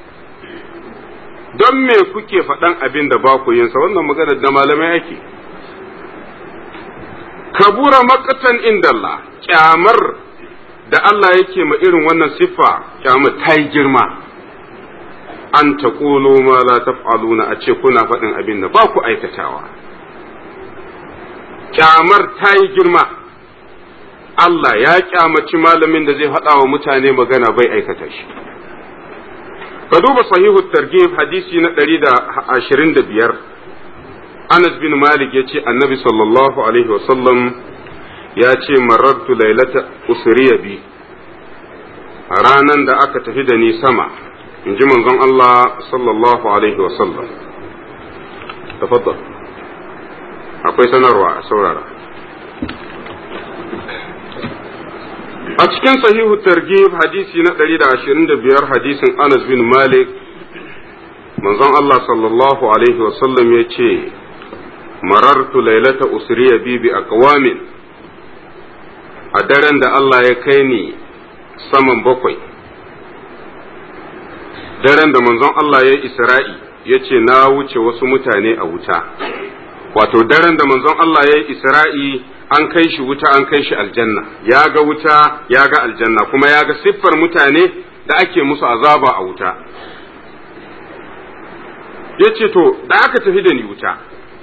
don me kuke faɗan abin da ba ku yinsa wannan maganar da malamai ake kabura makatan indallah kyamar da Allah yake ma irin wannan siffa kyamar ta yi girma an ta ma la taf'aluna a ce kuna faɗin abin da ba ku aikatawa kyamar ta yi girma Allah ya kyamaci malamin da zai faɗa wa mutane magana bai aikata shi. Ka duba sahihu targhib hadisi na ɗari da ashirin da biyar. Anas bin Malik ya ce annabi sallallahu alaihi wasallam ya ce marartu lailata usriya bi a ranan da aka tafi da ni sama in ji manzon Allah sallallahu alaihi wasallam. Tafaddal. Akwai sanarwa a saurara. a cikin sahihu targhib hadisi na 125 hadisin Anas bin Malik manzon Allah sallallahu alaihi wasallam ya ce marartu lailata usriya bi bi aqwamin a daren da Allah ya kai ni saman bakwai daren da manzon Allah ya isra'i ya ce na wuce wasu mutane a wuta wato daren da manzon Allah ya yi isra'i an kai shi wuta an kai shi aljanna ya ga wuta ya ga aljanna kuma ya ga siffar mutane da ake musu azaba a wuta ya ce to da aka tafi da ni wuta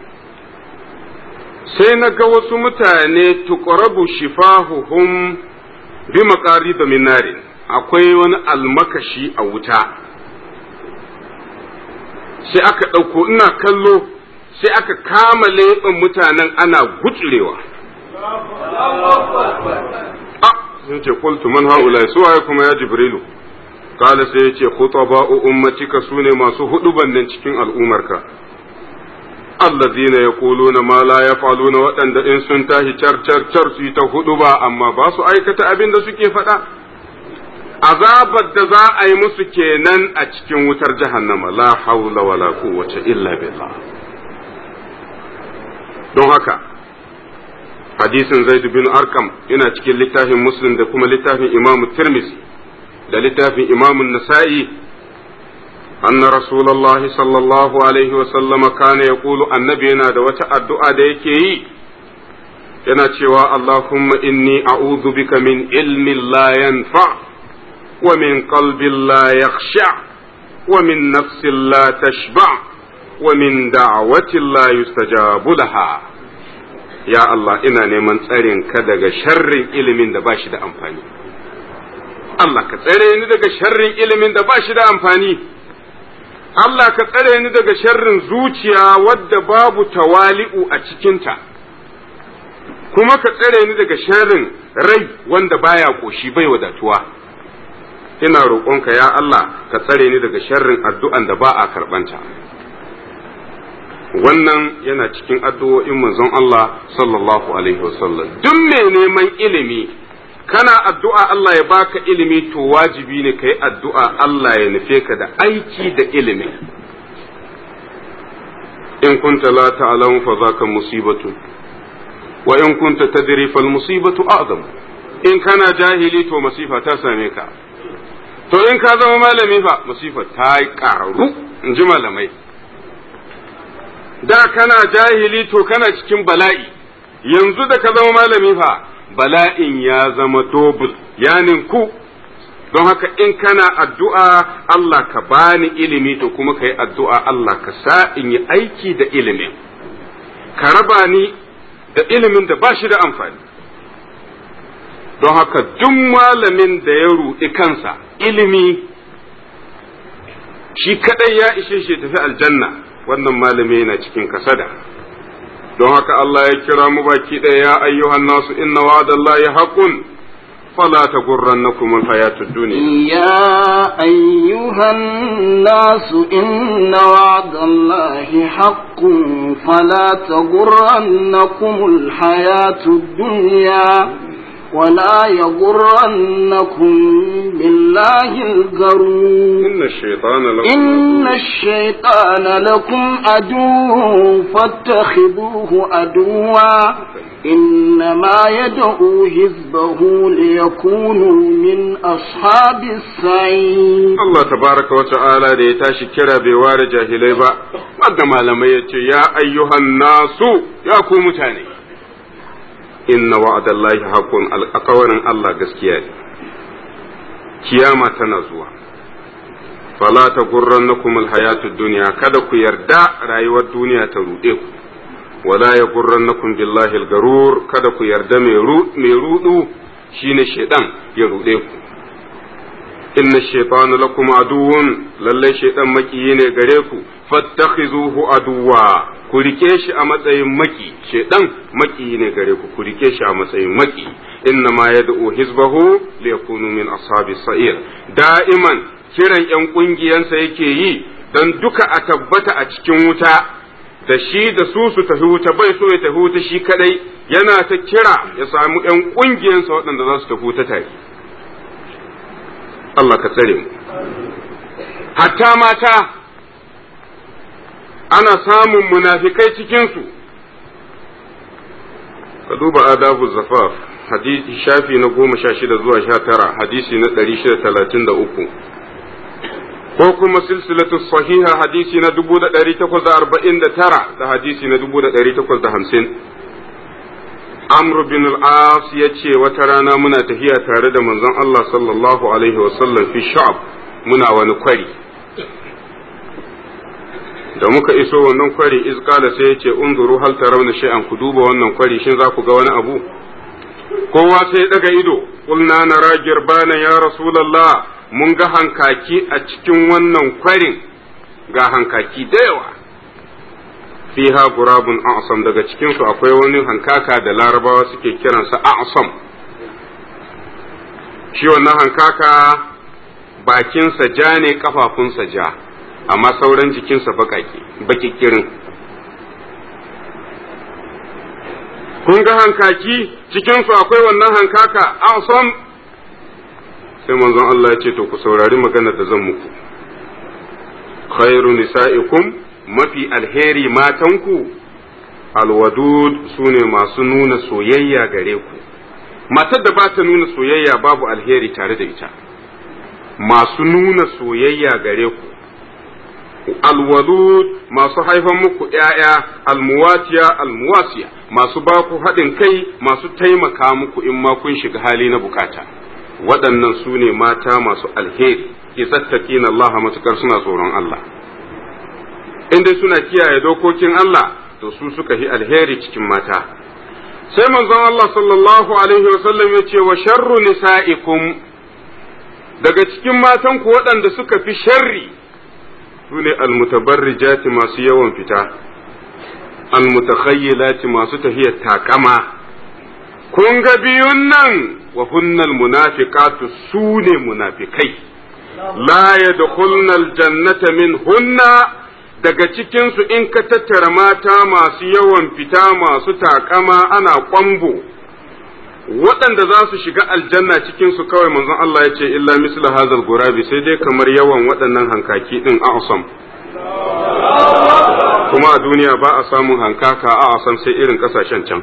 sai na ga wasu mutane tuqrabu shifahuhum bi makari da minarin akwai wani almakashi a wuta sai aka ɗauko ina kallo sai aka kama leɓen mutanen ana gutsurewa a sun ce qultu man haula su waye kuma ya jibrilu kala sai ya ce khutaba'u ummatika sune masu huduban nan cikin al'umarka allazina yaquluna ma la yaf'aluna waɗanda in sun tashi car car car su yi ta huduba amma ba su aikata abin da suke faɗa azabar da za a yi musu kenan a cikin wutar jahannama la haula wala quwwata illa billah don haka hadisin zaid bin arkam yana cikin littafin muslim da kuma littafin imamu tirmidhi da littafin imamu nasa'i أن رسول الله صلى الله عليه وسلم كان يقول النبي yana da wata addu'a da yake yi yana cewa Allahumma inni a'udhu bika min ilmin la yanfa wa min qalbin la yakhsha wa min nafsin la tashba wa min da'watin la yustajabu laha ya Allah ina neman tsarin ka daga sharrin ilimin da bashi da amfani Allah ka tsare ni daga sharrin ilimin da bashi da amfani Allah ka tsare ni daga sharrin zuciya wadda babu tawali'u a cikinta kuma ka tsare ni daga sharrin rai wanda baya koshi bai wadatuwa ina roƙonka ya Allah ka tsare ni daga sharrin addu'an da ba a karɓanta wannan yana cikin addu'o'in manzon Allah sallallahu alaihi wasallam duk mai neman ilimi kana addu'a Allah ya baka ilimi to wajibi ne ka yi addu'a Allah ya nufe ka da aiki da ilimi in kunta la ta'lamu fa zaka musibatu wa in kunta tadri fal musibatu a'zam in kana jahili to masifa ta same ka to in ka zama malami fa masifa ta yi karu in ji malamai da kana jahili to kana cikin bala'i yanzu da ka zama malami fa bala'in ya zama dobul ya ninku don haka in kana addu'a Allah ka bani ilimi to kuma ka yi addu'a Allah ka sa in yi aiki da ilimin ka raba ni da ilimin da ba shi da amfani don haka duk malamin da ya ruɗi kansa ilimi shi kadai ya ishe shi tafi aljanna wannan malami yana cikin kasada don haka Allah ya kira mu baki ɗaya ya ayyuhan nasu inna wa'adallahi haqqun fala taghurrannakum alhayatud dunya يا أيها الناس إن وعد الله حق فلا تغرنكم الحياة الدنيا ولا يغرنكم بالله الغرور inna ash-shaytana lakum إن الشيطان لكم عدو فاتخذوه عدوا إنما يدعو حزبه ليكونوا من أصحاب السعير Allah tabaraka wa ta'ala da ya tashi kira bai ware jahilai ba wanda malamai ya ce ya ayyuhan nasu ya ku mutane inna wa'adallahi haqqun alƙawarin Allah gaskiya ne kiyama tana zuwa fala ta gurrannakum alhayatud dunya kada ku yarda rayuwar duniya ta ruɗe ku wala ya gurrannakum billahi algarur kada ku yarda mai ruɗu shine shedan ya ruɗe ku inna shaytana lakum aduwwun lalle shaytan makiyi ne gare ku fattakhizuhu aduwa ku rike shi a matsayin maki shaytan makiyi ne gare ku ku rike shi a matsayin maki inna ma yad'u hizbahu liyakunu min ashabi sa'ir da'iman kiran yan kungiyansa yake yi dan duka a tabbata a cikin wuta da shi da su su tafi wuta bai so ya tafi wuta shi kadai yana ta kira ya samu yan kungiyansa waɗanda za su tafi wuta tare Allah ka tsare mu hatta mata ana samun munafikai cikinsu ka duba adabu zafaf hadisi shafi na goma sha shida zuwa sha tara hadisi na ɗari shida talatin da uku ko kuma silsilatu sahiha hadisi na dubu da ɗari takwas da arba'in da tara da hadisi na dubu da ɗari takwas da hamsin Amr bin al-As ya ce wata rana muna tafiya tare da manzon Allah sallallahu alaihi wasallam fi sha'ab muna wani kwari da muka iso wannan kwari izkala sai ya ce unzuru hal tarawna shay'an ku duba wannan kwari shin za ku ga wani abu kowa sai ya daga ido qulna nara girbana ya rasulullah mun ga hankaki a cikin wannan kwarin ga hankaki da yawa fiha gurabun a'sam daga cikin su akwai wani hankaka da larabawa suke kiransa a'sam shi wannan hankaka bakinsa ja ne kafafunsa ja amma sauran jikinsa bakake bakikirin kun ga hankaki cikin su akwai wannan hankaka a'sam sai manzon Allah ya ce to ku saurari maganar da zan muku khairu nisa'ikum mafi alheri matanku alwadud su ne masu nuna soyayya gare ku matar da ba ta nuna soyayya babu alheri tare da ita masu nuna soyayya gare ku alwadud masu haifan muku ‘ya'ya almuwatiya almuwasiya masu ba ku haɗin kai masu taimaka muku in ma kun shiga hali na bukata waɗannan su ne mata masu alheri ke tsattaki na Allah matukar suna tsoron Allah in dai suna kiyaye dokokin Allah to su suka yi alheri cikin mata sai manzon Allah sallallahu alaihi wasallam ya ce wa sharru nisa'ikum daga cikin matan ku waɗanda suka fi sharri su ne almutabarrijati masu yawan fita almutakhayyilati masu tahiyar takama kun ga biyun nan wa hunnal munafiqatu su ne munafikai la yadkhulna aljannata min hunna daga cikinsu in ka tattara mata masu yawan fita masu takama ana kwambo waɗanda za su shiga aljanna cikinsu kawai manzon Allah ya ce illa misla hazal gurabi sai dai kamar yawan waɗannan hankaki ɗin a'asam kuma a duniya ba a samun hankaka a'asam sai irin ƙasashen can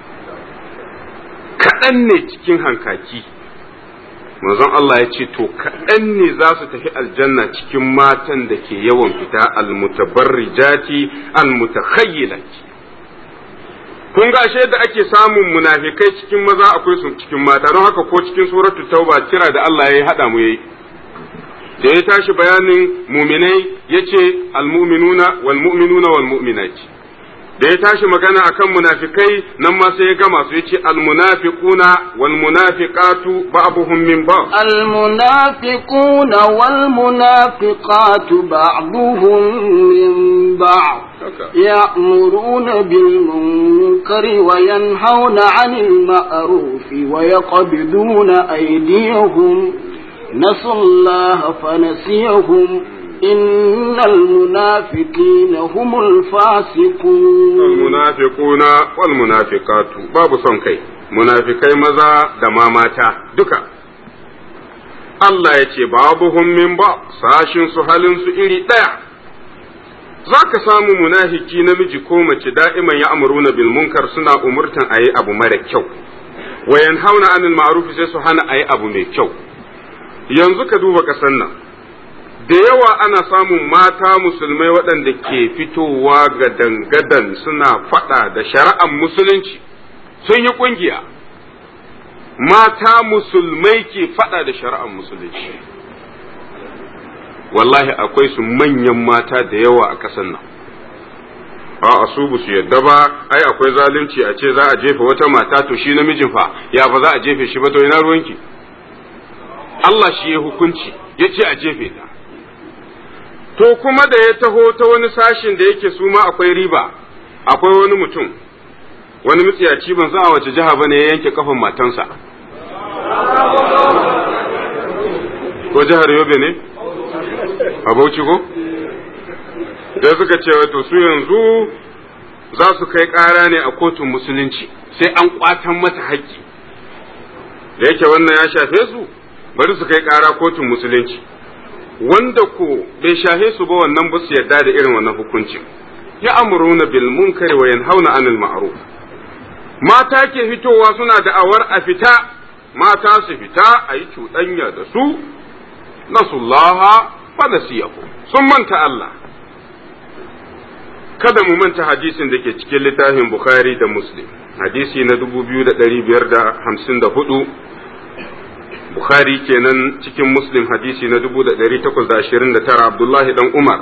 kaɗan ne cikin hankaki manzon Allah ya ce to kaɗan ne za su tafi aljanna cikin matan da ke yawan fita almutabarrijati almutakhayyilati kun ga ashe da ake samun munafikai cikin maza akwai su cikin mata don haka ko cikin suratu tauba kira da Allah ya hada mu yayi da ya tashi bayanin muminai yace almu'minuna wal mu'minuna wal mu'minati da ya tashi magana akan munafikai nan ma sai ya gama su yace almunafiquna wal munafiqatu ba'dhum min ba'd المنافقون والمنافقات بعضهم من بعض يأمرون بالمنكر وينهون عن المعروف ويقبضون أيديهم نسوا الله فنسيهم إن المنافقين هم الفاسقون المنافقون والمنافقات باب صنكي munafikai maza da ma mata duka Allah ya ce babuhum min ba sashin su halin su iri ɗaya za ka samu munafiki namiji ko mace da'iman ya amuruna bil munkar suna umurtan a yi abu mara kyau wa yanhauna anil ma'ruf sai su hana a yi abu mai kyau yanzu ka duba ƙasar nan da yawa ana samun mata musulmai waɗanda ke fitowa ga dangadan suna faɗa da shari'ar musulunci sun yi ƙungiya mata musulmai ke faɗa da shari'ar musulunci wallahi akwai su manyan mata da yawa a ƙasar nan a su ba su yadda ba ai akwai zalunci a ce za a jefa wata mata to shi namijin fa ya ba za a jefe shi ba to ina ruwanki Allah shi ya hukunci ya ce a jefe ta to kuma da ya taho ta wani sashin da yake su ma akwai riba akwai wani mutum wani mutsiyaci ban san a wace jiha ba ne ya yanke kafan matansa ko jihar yobe ne a bauchi ko da suka ce wato su yanzu za su kai ƙara ne a kotun musulunci sai an kwatan mata haƙƙi da yake wannan ya shafe su bari su kai ƙara kotun musulunci wanda ko bai shahe su ba wannan ba su yarda da irin wannan hukuncin ya amuruna bil munkari wa yanhauna anil ma'ruf mata ke fitowa suna da'awar a fita mata su fita a yi cuɗanya da su nasullaha fa nasiyahu sun manta Allah kada mu manta hadisin da ke cikin littafin Bukhari da Muslim hadisi na 2554 Bukhari kenan cikin Muslim hadisi na 1829 Abdullahi dan Umar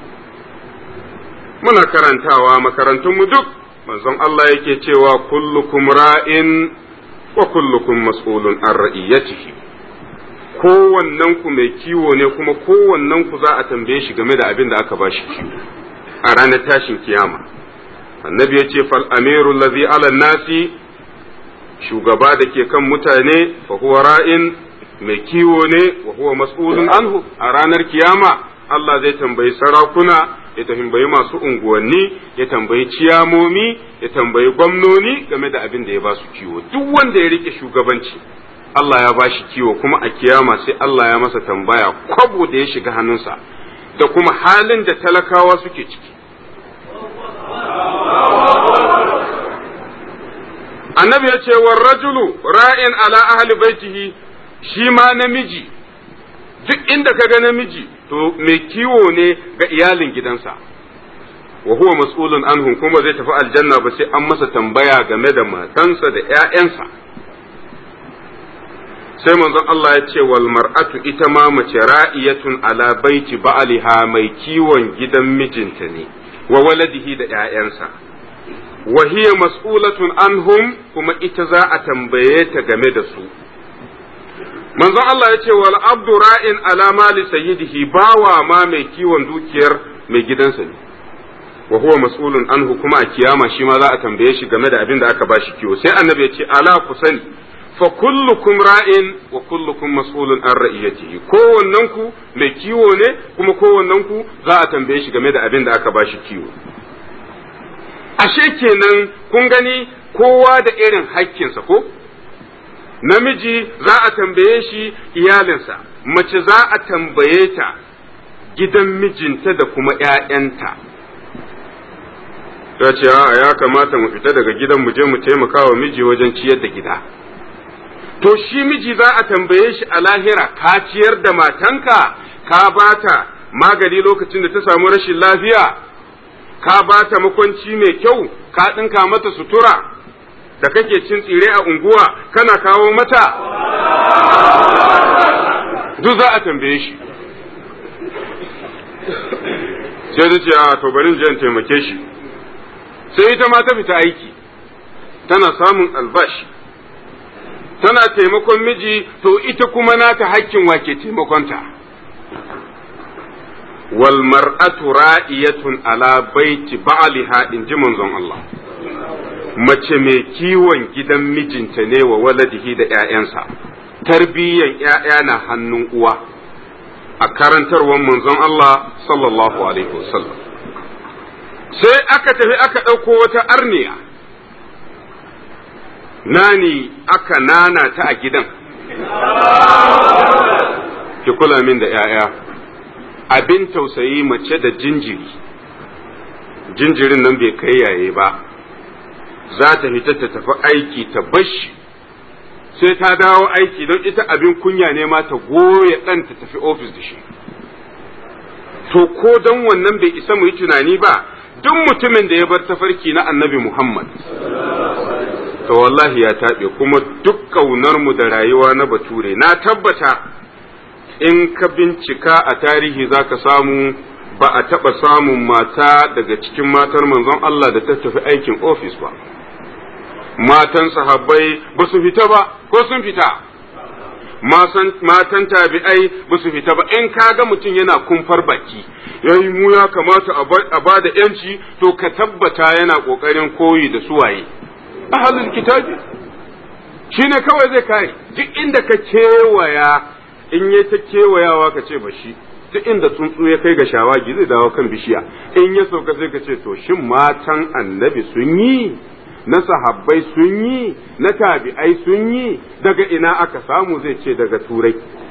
muna karantawa makarantunmu duk manzon Allah yake cewa kullukum ra'in wa kullukum mas'ulun an ra'iyatihi kowannen ku mai kiwo ne kuma kowannen ku za a tambaye shi game da abin da aka bashi kiwo a ranar tashin kiyama annabi ya ce fal amiru allazi ala nasi shugaba da ke kan mutane fa huwa ra'in mai kiwo ne wa huwa mas'ulun anhu a ranar kiyama Allah zai tambayi sarakuna ya tambayi masu unguwanni ya tambayi ciyamomi ya tambayi gwamnoni game da abin da ya ba su kiwo duk wanda ya rike shugabanci Allah ya ba shi kiwo kuma a kiyama sai Allah ya masa tambaya kwabo da ya shiga hannunsa da kuma halin da talakawa suke ciki annabi ya ce war rajulu ra'in ala ahli baitihi shi ma namiji duk inda ka ga namiji to mai kiwo ne ga iyalin gidansa wa huwa mas'ulun anhum kuma zai tafi aljanna ba sai an masa tambaya game da matansa da ƴaƴansa sai manzon Allah ya ce wal mar'atu ita ma mace ra'iyatun ala baiti ba'aliha mai kiwon gidan mijinta ne wa waladihi da ƴaƴansa wa hiya mas'ulatun anhum kuma ita za a tambaye ta game da su manzon Allah ya ce wal abdu ra'in ala mali sayyidihi bawa ma mai kiwon dukiyar mai gidansa ne wa huwa mas'ulun anhu kuma a kiyama shi ma za a tambaye shi game da abin da aka bashi kiwo sai annabi ya ce ala ku sani fa kullukum ra'in wa kullukum mas'ulun an ra'iyatihi kowannen ku mai kiwo ne kuma kowannen ku za a tambaye shi game da abin da aka bashi kiwo ashe kenan kun gani kowa da irin hakkinsa ko namiji za a tambaye shi iyalinsa mace za a tambaye ta gidan mijinta da kuma ‘ya'yanta ta ce a ya kamata mu fita daga gidan mu je mu taimaka wa miji wajen ciyar da gida to shi miji za a tambaye shi a lahira ka ciyar da matanka ka bata magani lokacin da ta samu rashin lafiya ka bata makwanci mai kyau ka ɗinka mata sutura da kake cin tsire a unguwa kana kawo mata duk za a tambaye shi sai ta ce a to bari in taimake shi sai ita ma ta fita aiki tana samun albashi tana taimakon miji to ita kuma nata hakkin wake taimakonta wal mar'atu ra'iyatun ala baiti ba'liha in ji manzon Allah mace mai kiwon gidan mijinta ne wa waladihi da ‘ya'yansa, tarbiyyan ‘ya'ya na hannun uwa a karantarwar manzon Allah sallallahu Alaihi wasallam. Sai aka tafi aka ɗauko wata arniya, nani aka nana ta a gidan, ki kula min da ‘ya'ya, abin tausayi mace da jinjiri, jinjirin nan bai kai yaye ba. za ta fita ta tafi aiki ta bashi sai ta dawo aiki don ita abin kunya ne ma ta goya ɗan ta tafi ofis da shi to ko don wannan bai isa mu yi tunani ba duk mutumin da ya bar tafarki na annabi Muhammad to wallahi ya taɓe kuma duk ƙaunar mu da rayuwa na bature na tabbata in ka bincika a tarihi za ka samu ba a taɓa samun mata daga cikin matar manzon Allah da ta tafi aikin ofis ba. Matan sahabbai ba su fita ba, ko sun fita? Matan tabi'ai ba su fita ba, in ka ga mutum yana kumfar baki, yayi mu ya kamata a ba da ‘yanci, to ka tabbata yana ƙoƙarin koyi da suwaye. Ahalul kitabi, shi ne kawai zai kare, duk inda ka kewaya, in yi ta kewayawa ka ce ba shi. duk inda tsuntsu ya kai ga shawagi zai dawo kan bishiya in ya sauka sai ka ce to shin matan annabi sun yi na sahabbai sun yi na tabi'ai sun yi daga ina aka samu zai ce daga turai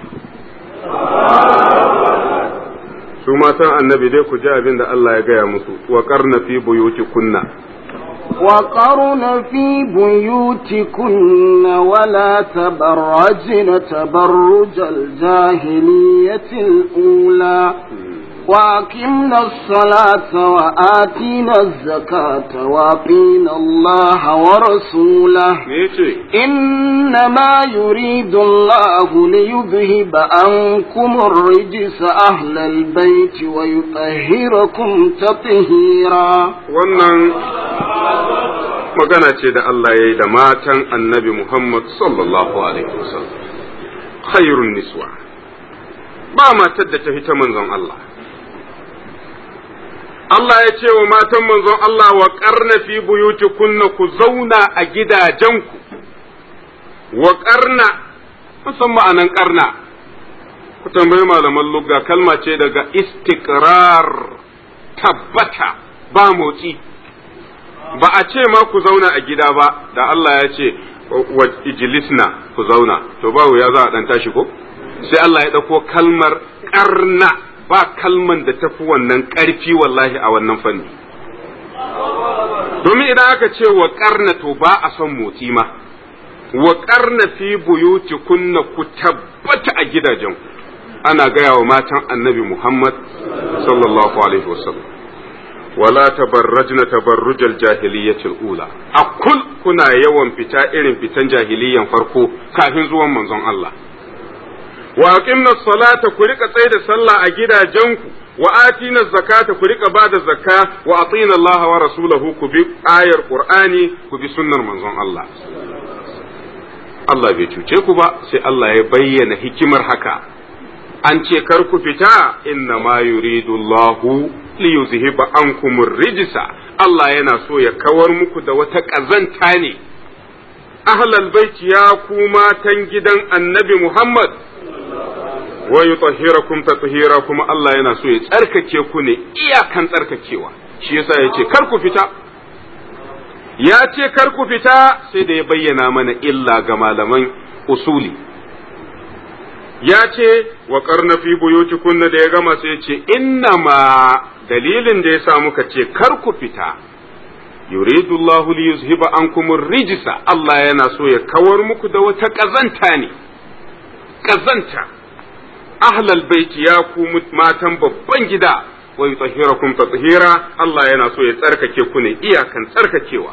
su matan annabi dai ku ji abin da Allah ya gaya musu wa karna fi buyuti kunna وقرن في بيوتكن ولا تبرجن تبرج الجاهلية الأولى وأقمنا الصلاة وآتينا الزكاة وأطينا الله ورسوله إنما يريد الله ليذهب عنكم الرجس أهل البيت ويطهركم تطهيرا wannan magana ce da Allah ya yi da matan annabi Muhammad sallallahu alaihi wasallam khairun niswa ba matar da ta fi ta manzon Allah Allah ya ce wa matan manzon Allah wa ƙarna fi buyuti kunna ku zauna a gidajenku wa ƙarna san ma'anan ƙarna ku tambayi malaman lugga kalma ce daga istiqrar tabbata ba motsi ba a ce ma ku zauna a gida ba da Allah ya ce wa ijlisna ku zauna to ba ya za a dan tashi ko sai Allah ya ɗauko kalmar ƙarna ba kalman da tafi wannan ƙarfi wallahi a wannan fanni domin idan aka ce wa ƙarna to ba a son motsi ma wa ƙarna fi buyuti kunna ku tabbata a gidajen ana gaya wa matan annabi Muhammad sallallahu alaihi wasallam wala tabarrajna tabarrujal jahiliyyatil ula a kul kuna yawan fita irin fitan jahiliyan farko kafin zuwan manzon Allah wa aqimna salata ku rika tsaye da sallah a gidajenku wa atina zakata ku rika bada zakka wa atina Allah wa rasulahu ku bi ayar qur'ani ku bi sunnar manzon Allah Allah bai cuce ku ba sai Allah ya bayyana hikimar haka an ce kar ku fita inna ma yuridu Allahu li yuzhiba ankum rijsa Allah yana so ya kawar muku da wata kazanta ne ahlal baiti ya ku matan gidan annabi Muhammad wa yutahhirakum tathira kuma Allah yana so ya tsarkake ku ne iyakan tsarkakewa shi yasa yace kar ku fita ya ce kar ku fita sai da ya bayyana mana illa ga malaman usuli ya ce wa karna fi buyuti kunna da ya gama sai ya ce inna ma dalilin da ya sa muka ce kar ku fita yuridu Allahu li yuzhiba ankum rijsa Allah yana so ya kawar muku da wata kazanta ne kazanta ahlal baiti ya ku matan babban gida wa yutahhirakum tathira Allah yana so ya tsarkake ku ne iyakan tsarkakewa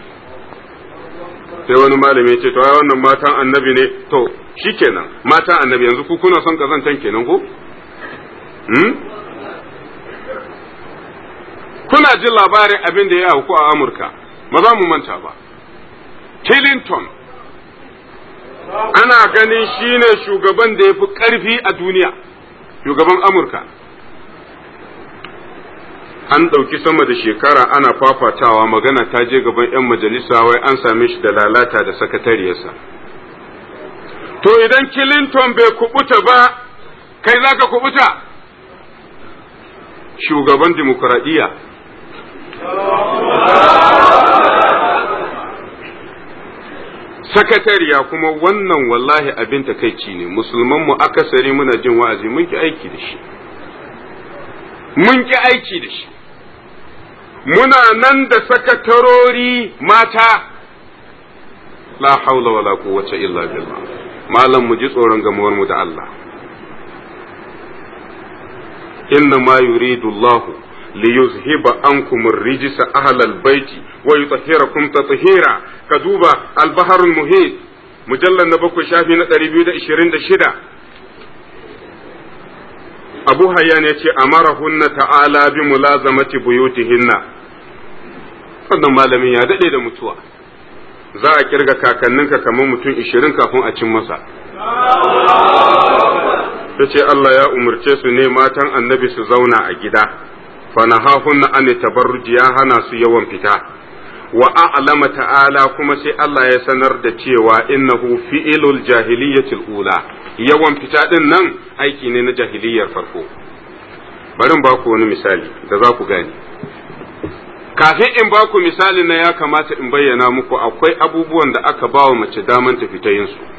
sai wani malami ya ce to ai wannan matan annabi ne to shikenan matan annabi yanzu ku kuna son kazantan kenan ko hmm? kuna jin labarin abin da ya auku a Amurka ba za mu manta ba Clinton ana ganin shine shugaban da ya fi ƙarfi a duniya shugaban Amurka an ɗauki sama da shekara ana fafatawa magana ta je gaban 'yan majalisa wai an same shi da lalata da sakatariyarsa to idan Clinton bai kubuta ba kai za ka kubuta shugaban dimokuraɗiyya sakatariya kuma wannan wallahi abin takaici ne musulmanmu akasari muna jin wa'azi mun ki aiki da shi mun ki aiki da shi muna nan da sakatarori mata la haula wala quwwata illa billah malam mu ji tsoron gamuwar mu da Allah inna ma yuridu Allah li yuzhiba ankum ar-rijsa ahla al-bayti wa yutahhirakum tatheera ka duba al-bahr al-muhit mujallal na bakwai shafi na 226 Abu Hayyan ya ce amarahunna ta'ala bi mulazamati buyutihinna wannan malamin ya dade da mutuwa za a kirga kakanninka kamar mutum ishirin kafin a cin masa ta ce Allah ya umarce su ne matan annabi su zauna a gida fanahahunna an tabarruji ya hana su yawan fita wa a'lama ta'ala kuma sai Allah ya sanar da cewa innahu fi'ilul jahiliyyatil ula yawan fita din nan aiki ne na jahiliyyar farko bari in baku wani misali da za ku gane kafin in baku misali na ya kamata in bayyana muku akwai abubuwan da aka bawa mace daman ta fita yin su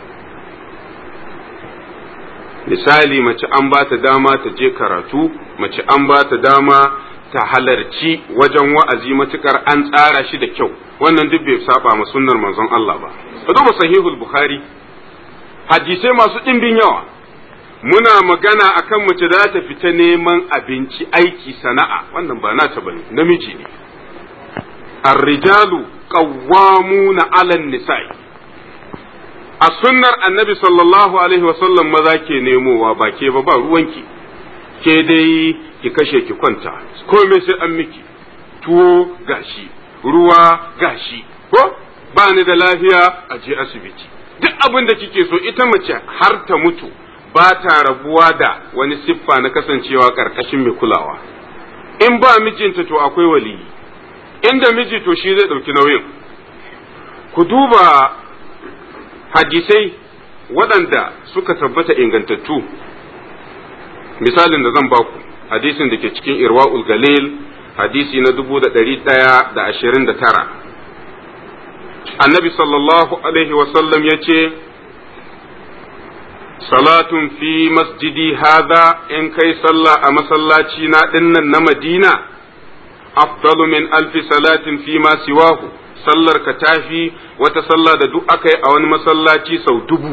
misali mace an ba ta dama ta je karatu mace an ba ta dama ta halarci wajen wa'azi matukar an tsara shi da kyau wannan duk bai saba ma sunnar manzon Allah ba ka duba sahihul bukhari hadisai masu ɗimbin yawa muna magana akan mace da ta fita neman abinci aiki sana'a wannan ba nata bane namiji ne ar-rijalu qawwamuna 'alan nisa'i a sunnar annabi sallallahu alaihi wasallam maza ke nemowa ba ke ba ba ruwanki ke dai ki kashe ki kwanta komai sai an miki tuwo gashi ruwa gashi ko ba ni da lafiya a je asibiti duk abin da kike so ita mace har ta mutu ba ta rabuwa da wani siffa na kasancewa karkashin mai kulawa in ba mijinta to akwai waliyi inda miji to shi zai ɗauki nauyin ku duba hadisai waɗanda suka tabbata ingantattu misalin da zan baku hadisin da ke cikin irwa'ul galil hadisi na dubu da ɗari ɗaya da ashirin da tara annabi sallallahu alaihi wasallam ya ce salatun fi masjidi hada in kai sallah a masallaci na dinnan na madina afdalu min alfi salatin fi ma siwahu sallar ka tafi wata sallah da duk aka yi a wani masallaci sau dubu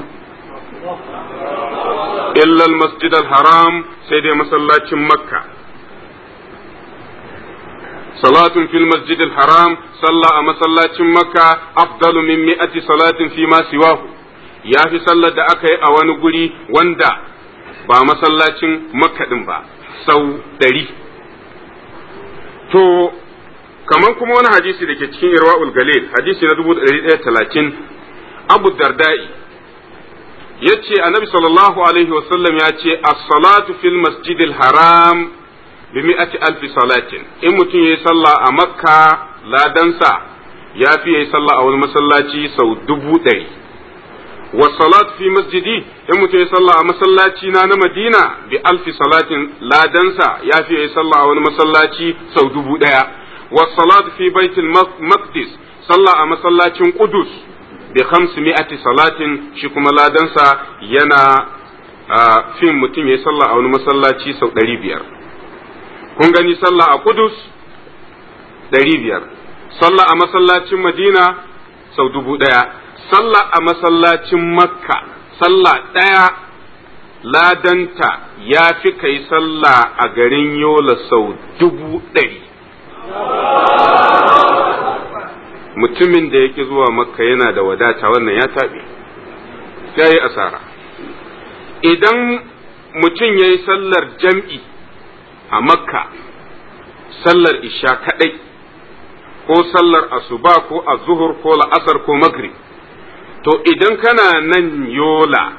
illal masjid haram sai dai masallacin makka salatun fil masjidil haram sallah a masallacin makka afdalu min mi'ati salatin fi ma siwahu ya fi sallar da aka yi a wani guri wanda ba masallacin makka din ba sau ɗari to kamar kuma wani hadisi da ke cikin irwa'ul galil hadisi na dubu talatin abu dardai ya ce annabi sallallahu alaihi wasallam ya ce as-salatu fil masjidil haram bi mi'ati alfi salatin in mutum yayi sallah a makka ladansa ya fi yayi sallah a wani masallaci sau dubu ɗari wa salat fi masjidi in mutum yayi sallah a masallaci na na madina bi alfi salatin ladansa ya fi yayi sallah a wani masallaci sau dubu ɗaya wa salat fi baitul maqdis sallah a masallacin qudus bi khamsi mi'ati salatin shi kuma ladansa yana fin mutum yayi sallah a wani masallaci sau ɗari biyar kun gani sallah a Kudus ɗari biyar, sallah a masallacin Madina sau dubu ɗaya, sallah a masallacin Makka, sallah ɗaya ladanta ya fi kai sallah a garin Yola sau dubu ɗari. Mutumin da yake zuwa Makka yana da wadata wannan ya taɓe, ya yi asara. Idan mutum ya yi sallar jam'i a makka sallar isha kadai ko sallar asuba ko azuhur ko la'asar ko maghrib to idan kana nan yola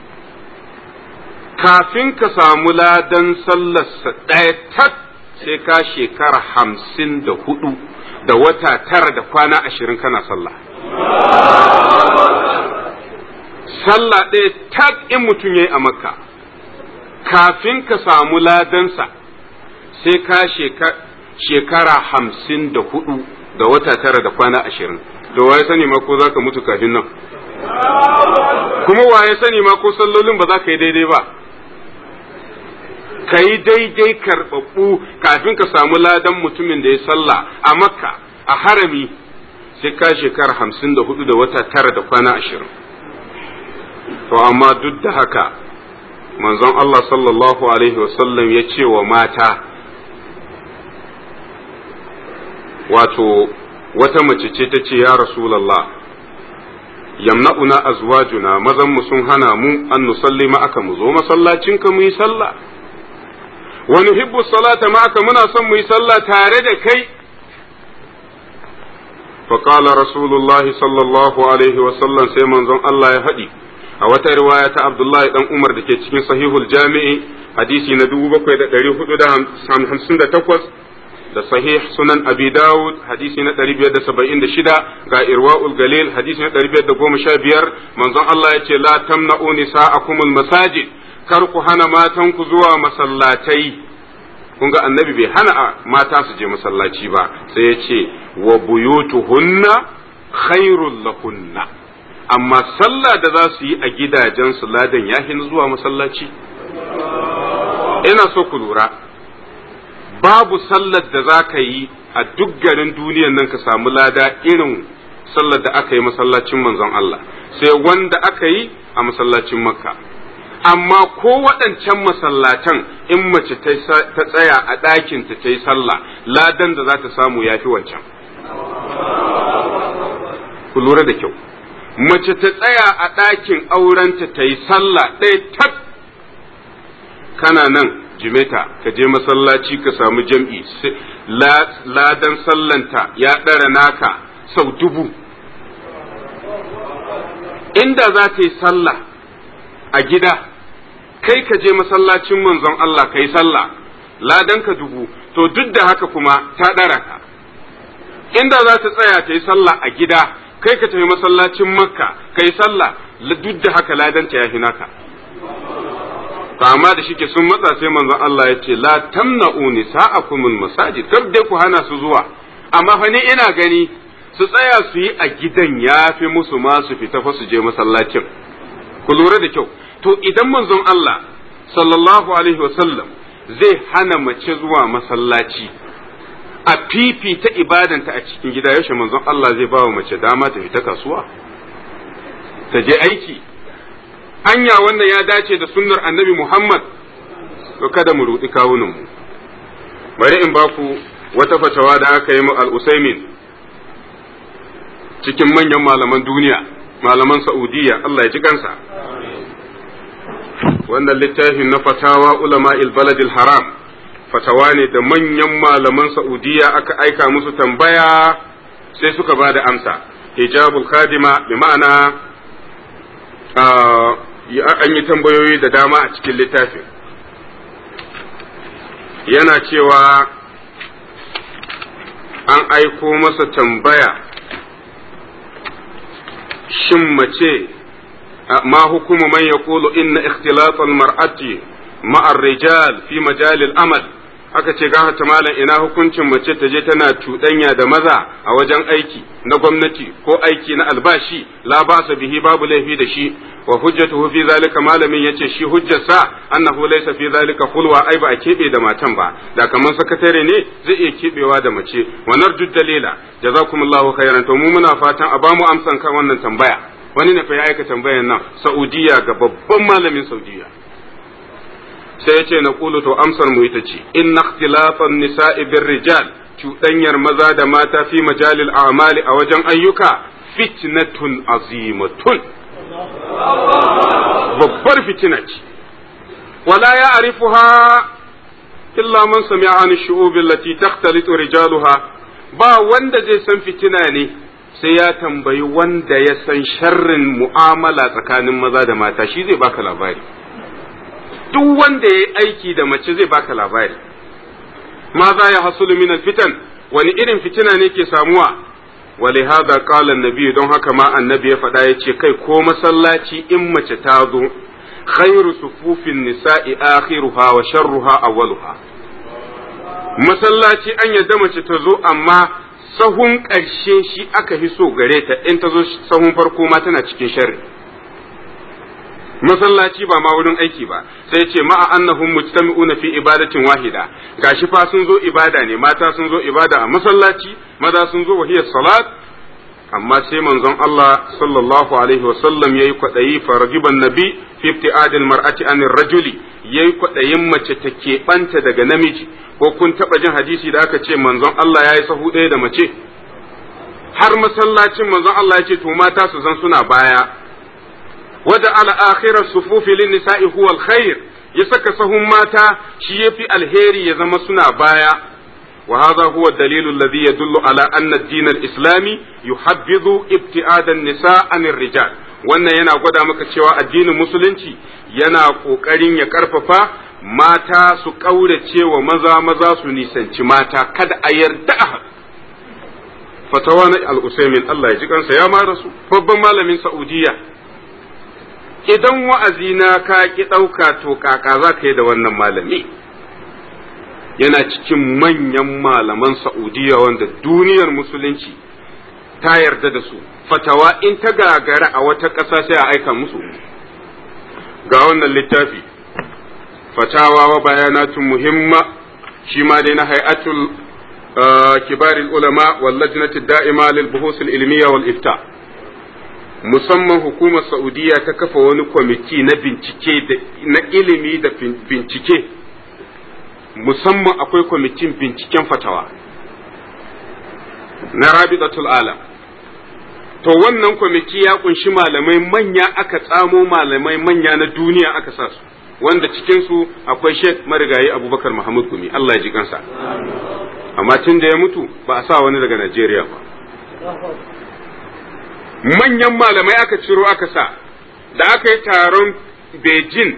kafin ka samu ladan sallarsa ɗaya tak sai ka shekara hamsin da hudu da wata tara da kwana ashirin kana sallah sallah ɗaya tak in mutum ya yi a makka kafin ka samu ladansa sai ka shekara hamsin da hudu da wata tara da kwana ashirin da waye sani ma ko za ka mutu kafin nan kuma waye sani ma ko sallolin ba za ka yi daidai ba ka yi daidai karɓaɓɓu kafin ka samu ladan mutumin da ya sallah a makka a harami sai ka shekara hamsin da hudu da wata tara da kwana ashirin to amma duk da haka manzon Allah sallallahu alaihi wasallam ya ce wa mata wato wata mace ce ta ce ya rasulallah yamna'una azwajuna mazan mu sun hana mu an nusalli ma'aka mu zo masallacin ka mu yi sallah wa nuhibbu salata ma'aka muna son mu yi sallah tare da kai فقال رسول الله صلى الله عليه وسلم sai manzon Allah ya faɗi a wata riwaya ta Abdullahi dan Umar da ke cikin sahihul jami'i hadisi na 7458 da sahih sunan abi dawud hadisi na 576 ga irwa'ul galil hadisi na 515 manzon Allah ya ce la tamna'u nisa'akumul masajid kar ku hana matan ku zuwa masallatai kun ga annabi bai hana mata su je masallaci ba sai ya ce wa buyutuhunna khairul lahunna amma sallah da za su yi a gidajensu ladan ya hin zuwa masallaci ina so ku lura babu sallar da za ka yi a duk garin duniyan nan ka samu lada irin sallar da aka yi masallacin manzon Allah sai wanda aka yi a masallacin makka amma ko waɗancan masallatan in mace ta tsaya a ɗakinta ta yi sallah ladan da za ta samu ya fi wancan ku lura da kyau mace ta tsaya a ɗakin aurenta ta yi sallah ɗaya tak kana nan jimeta ka je masallaci ka samu jam'i ladan sallanta ya ɗara naka sau dubu inda za ta yi sallah a gida kai ka je masallacin manzon Allah ka yi sallah ladan ka dubu to duk da haka kuma ta ɗara ka inda za ta tsaya ta yi sallah a gida kai ka tafi masallacin makka ka yi sallah duk da haka ladanta ya fi naka amma da shike sun matsa sai manzon Allah ya ce la tamna'u nisa'akumul masajid kar dai ku hana su zuwa amma fa ni ina gani su tsaya su yi a gidan ya fi musu ma su fita fa su je masallacin ku lura da kyau to idan manzon Allah sallallahu alaihi wasallam zai hana mace zuwa masallaci a fifita ibadanta a cikin gida yaushe manzon Allah zai ba wa mace dama ta fita kasuwa ta je aiki anya wannan ya dace da sunnar annabi Muhammad to kada mu rudi kawunan mu bari in ba ku wata fatawa da aka yi al-usaimin cikin manyan malaman duniya malaman saudiya Allah ya ji kansa wannan littafin na fatawa ulama baladil haram fatawa ne da manyan malaman saudiya aka aika musu tambaya sai suka ba da amsa hijabul khadima bi ma'ana an yi tambayoyi da dama a cikin littafin yana cewa an aiko masa tambaya shin mace ma hukumu man yaqulu inna ikhtilat al-mar'ati ma'a rijal fi majal al-amal aka ce ga ta malam ina hukuncin mace ta je tana cuɗanya da maza a wajen aiki na gwamnati ko aiki na albashi la ba'sa bihi babu laifi da shi wa hujjatuhu fi zalika malamin yace shi hujjarsa annahu laysa fi zalika khulwa ai ba a kebe da matan ba da kaman sakatare ne zai iya kebewa da mace wa narju dalila jazakumullahu khairan to mu muna fatan a bamu amsan kan wannan tambaya wani ne fa ya aika tambayan nan saudiya ga babban malamin saudiya sai ya ce na kulu to amsar mu ita ce in ikhtilafan nisa'i bir rijal cuɗanyar maza da mata fi majalil a'mali a wajen ayyuka fitnatun azimatun babbar fitina ce wala ya arifuha illa man sami'a an shu'ub allati takhtalitu rijaluha ba wanda zai san fitina ne sai ya tambayi wanda ya san sharrin mu'amala tsakanin maza da mata shi zai baka labari duk wanda ya yi aiki da mace zai baka labari ma za ya hasulu min fitan wani irin fitina ne ke samuwa wali hada qala annabi don haka ma annabi ya faɗa ya ce kai ko masallaci in mace ta zo khairu sufufin nisa'i akhiruha wa sharruha awwaluha masallaci an yadda mace ta zo amma sahun ƙarshe shi aka fi so gare ta in ta zo sahun farko ma tana cikin sharri masallaci ba ma wurin aiki ba sai ce ma'a annahum mujtami'una fi ibadatin wahida gashi fa sun zo ibada ne mata sun zo ibada a masallaci maza sun zo wahiyar salat amma sai manzon Allah sallallahu alaihi wa sallam yayi kwadayi faragiban nabi fi ibtiadil mar'ati anir rajuli yayi kwadayin mace ta keɓanta daga namiji ko kun taba jin hadisi da aka ce manzon Allah yayi sahu ɗaya da mace har masallacin manzon Allah ya ce to mata su zan suna baya وجعل آخر الصفوف للنساء هو الخير يسك سهم ماتا شي في الهيري يزم سنا بايا وهذا هو الدليل الذي يدل على أن الدين الإسلامي يحبذ ابتعاد النساء عن الرجال wannan yana gwada maka cewa addinin musulunci yana ƙoƙarin ya ƙarfafa mata su ƙaurace wa maza maza su nisanci mata kada a yarda a fatawa na al-usaimin Allah ya ji kansa ya ma rasu babban malamin Saudiya idan wa'azi na ka ki ɗauka to kaka za ka yi da wannan malami yana cikin manyan malaman Saudiya wanda duniyar musulunci ta yarda da su fatawa in ta gagara a wata ƙasa sai a aika musu ga wannan littafi fatawa wa bayanatun muhimma shi ma dai na hay'atul kibaril ulama wal lajnati da'ima lil buhusul ilmiya wal ifta' musamman hukumar Saudiya ta kafa wani kwamiti na bincike na ilimi da bincike musamman akwai kwamitin binciken fatawa na rabidatul alam to wannan kwamiti ya kunshi malamai manya aka tsamo malamai manya na duniya aka sa su wanda cikinsu akwai sheikh marigayi abubakar muhammad gumi Allah ya ji kansa amma tun da ya mutu ba a sa wani daga najeriya ba manyan malamai aka ciro aka sa da aka yi taron Beijing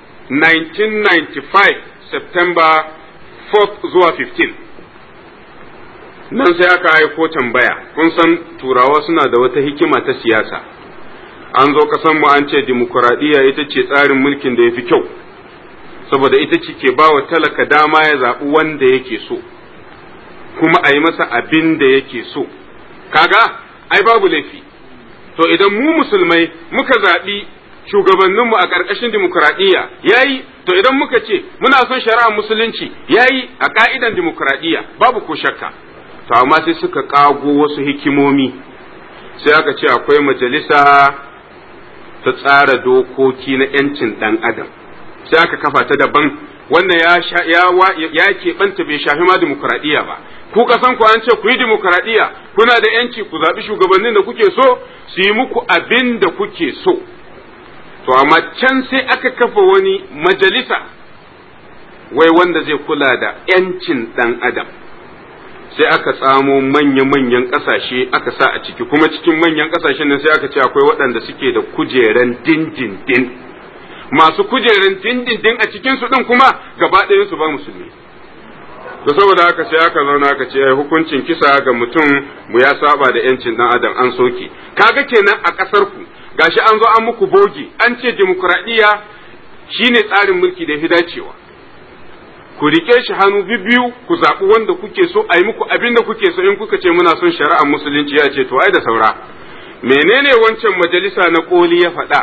1995 September 4 zuwa 15 nan sai aka aiko tambaya kun san turawa suna da wata hikima ta siyasa an zo kasan mu an ce dimokuraɗiyya ita ce tsarin mulkin da ya fi kyau saboda ita ce ke bawa talaka dama ya zaɓi wanda yake so kuma a yi masa abin da yake so kaga ai babu laifi to idan mu musulmai muka zaɓi shugabanninmu a ƙarƙashin dimokuraɗiyya yayi to idan muka ce muna son shari'ar musulunci yayi a ƙa'idan dimokuraɗiyya babu ko shakka to amma sai suka ƙago wasu hikimomi sai aka ce akwai majalisa ta tsara dokoki na 'yancin ɗan adam sai aka kafa ta daban wannan ya sha ya ya keɓanta bai shafi ma dimokuraɗiyya ba ku kasan ku an ce ku yi dimokuraɗiyya kuna da yanci ku zaɓi shugabannin da kuke so su yi muku abin da kuke so to amma can sai aka kafa wani majalisa wai wanda zai kula da yancin ɗan adam sai aka tsamo manya-manyan ƙasashe aka sa a ciki kuma cikin manyan ƙasashen nan sai aka ce akwai waɗanda suke da kujeran dindindin masu kujeran dindindin a cikinsu ɗin kuma gaba ɗayansu ba musulmi da saboda haka sai aka zauna aka ce hukuncin kisa ga mutum mu ya saba da yancin dan adam an soke kaga kenan a kasar ku gashi an zo an muku bogi an ce demokradiyya shine tsarin mulki da fi dacewa ku rike shi hannu biyu ku zaɓi wanda kuke so a yi muku abin da kuke so in kuka ce muna son shari'ar musulunci ya ce to ai da saura menene wancan majalisa na koli ya faɗa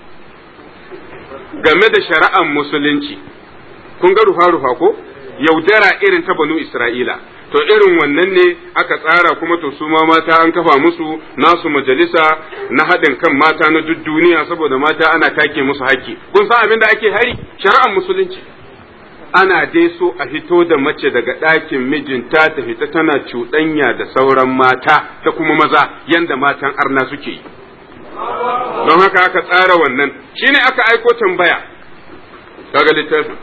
game da shari'ar musulunci kun ga rufa-rufa ko yaudara irin ta banu Isra'ila. To irin wannan ne aka tsara kuma to su ma mata an kafa musu nasu majalisa na haɗin kan mata na duk duniya saboda mata ana take musu haƙƙi. Kun san abin da ake hari? Shari'ar musulunci. Ana dai so a fito da mace daga ɗakin mijinta ta fita tana cuɗanya da sauran mata da kuma maza yanda matan arna suke yi. Don haka aka tsara wannan, shine aka aiko tambaya. Kaga littafin.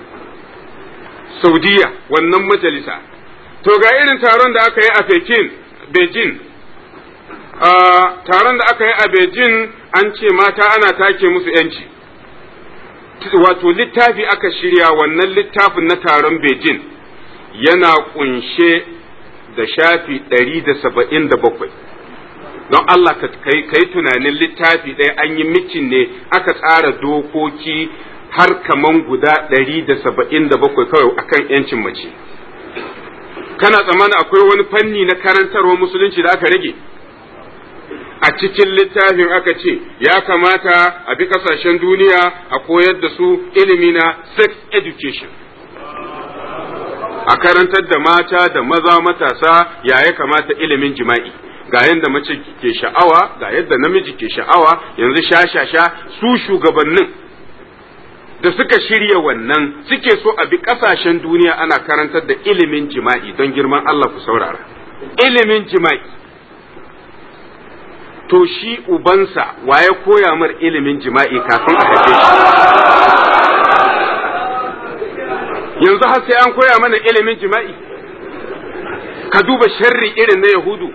Saudiya wannan majalisa. To ga irin taron da aka yi a Pekin, Beijing. taron da aka yi a Beijing an ce mata ana take musu ‘yanci. Wato littafi aka shirya wannan littafin na taron Beijing yana kunshe da shafi ɗari da saba'in da bakwai. Don Allah ka yi tunanin littafi ɗaya an yi mitin ne aka tsara dokoki har kaman guda ɗari da saba'in da bakwai kawai akan ‘yancin mace. Kana tsammanin akwai wani fanni na karantarwa musulunci da aka rage? A cikin littafin aka ce, ya kamata a bi ƙasashen duniya a koyar da su ilimi na sex education. A karantar da mata da maza matasa ya ya kamata ilimin jima'i. ga yadda mace ke sha'awa ga yadda namiji ke sha'awa yanzu sha-sha-sha su shugabannin da suka shirya wannan suke so a bi ƙasashen duniya ana karantar da ilimin jima'i don girman Allah ku saurara. Ilimin jima'i. To shi ubansa waye koya mar ilimin jima'i kafin a haife shi. Yanzu har sai an koya mana ilimin jima'i. Ka duba sharri irin na Yahudu.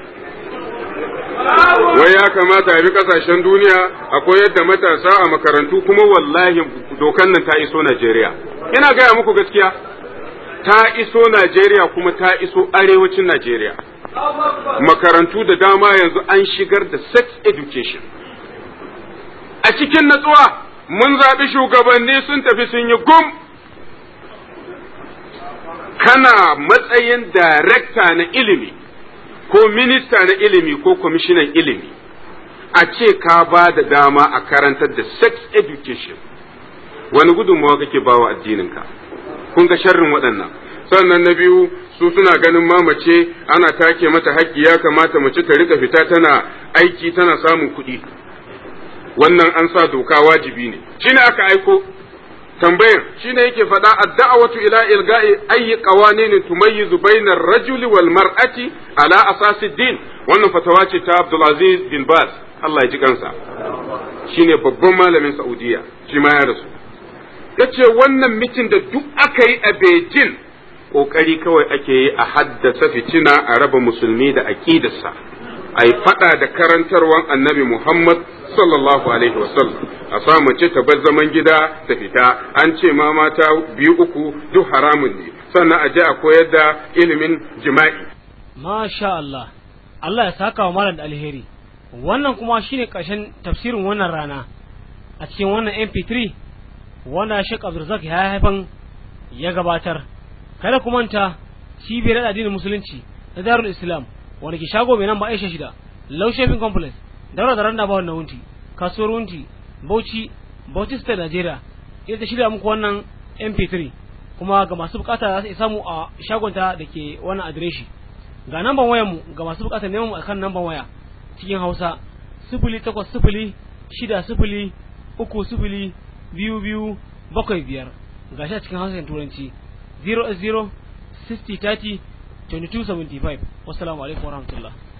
wai ya kamata a bi kasashen duniya a koyar da matasa a makarantu kuma wallahi dokan nan ta iso Najeriya. Ina gaya muku gaskiya, ta iso Najeriya kuma ta iso arewacin Najeriya. Makarantu da dama yanzu an shigar da sex education. A cikin natsuwa mun zaɓi shugabanni sun tafi sun yi gum. Kana matsayin darekta na ilimi. ko minista na ilimi ko kwamishinan ilimi a ce ka ba da dama a karantar da sex education wani gudunmawa kake bawa addininka kun ga sharrin waɗannan sannan na biyu su suna ganin mamace ana take mata haƙƙi ya kamata mace ta rika fita tana aiki tana samun kuɗi wannan an sa doka wajibi ne shine aka aiko tambayar shine yake faɗa ad-da'watu ila ilga'i ayyi qawanin tumayyizu bainar rajuli wal mar'ati ala asasi din wannan fatawa ce ta Abdulaziz bin Baz Allah ya ji kansa shine babban malamin Saudiya shi ma ya rasu yace wannan mitin da duk aka yi a Beijing kokari kawai ake yi a haddasa fitina a raba musulmi da aqidarsa a yi fada da karantarwan annabi Muhammad sallallahu alaihi wasallam a sa mace ta bar zaman gida ta fita an ce ma mata biyu uku duk haramun ne sannan a je a koyar da ilimin jima'i Masha Allah Allah ya saka wa malam da alheri wannan kuma shine ƙarshen tafsirin wannan rana a cikin wannan MP3 wanda Sheikh Abdulrazak ya haifan ya gabatar kada ku manta cibiyar addinin musulunci na Darul Islam wanda ke shago mai nan ba Aisha shida Low Shopping Complex daura da randa ba wannan wunti kasuwar wunti Bauchi Bauchi State Nigeria ita ta shirya muku wannan MP3 kuma ga masu bukata za su samu a shagonta da ke wannan adireshi ga namban wayar mu ga masu bukatar neman mu akan namban waya cikin Hausa sifili takwas sifili shida sifili uku sifili biyu biyu bakwai biyar gashi a cikin hausa turanci 0 60 30 2275 wassalamu alaikum warahmatullahi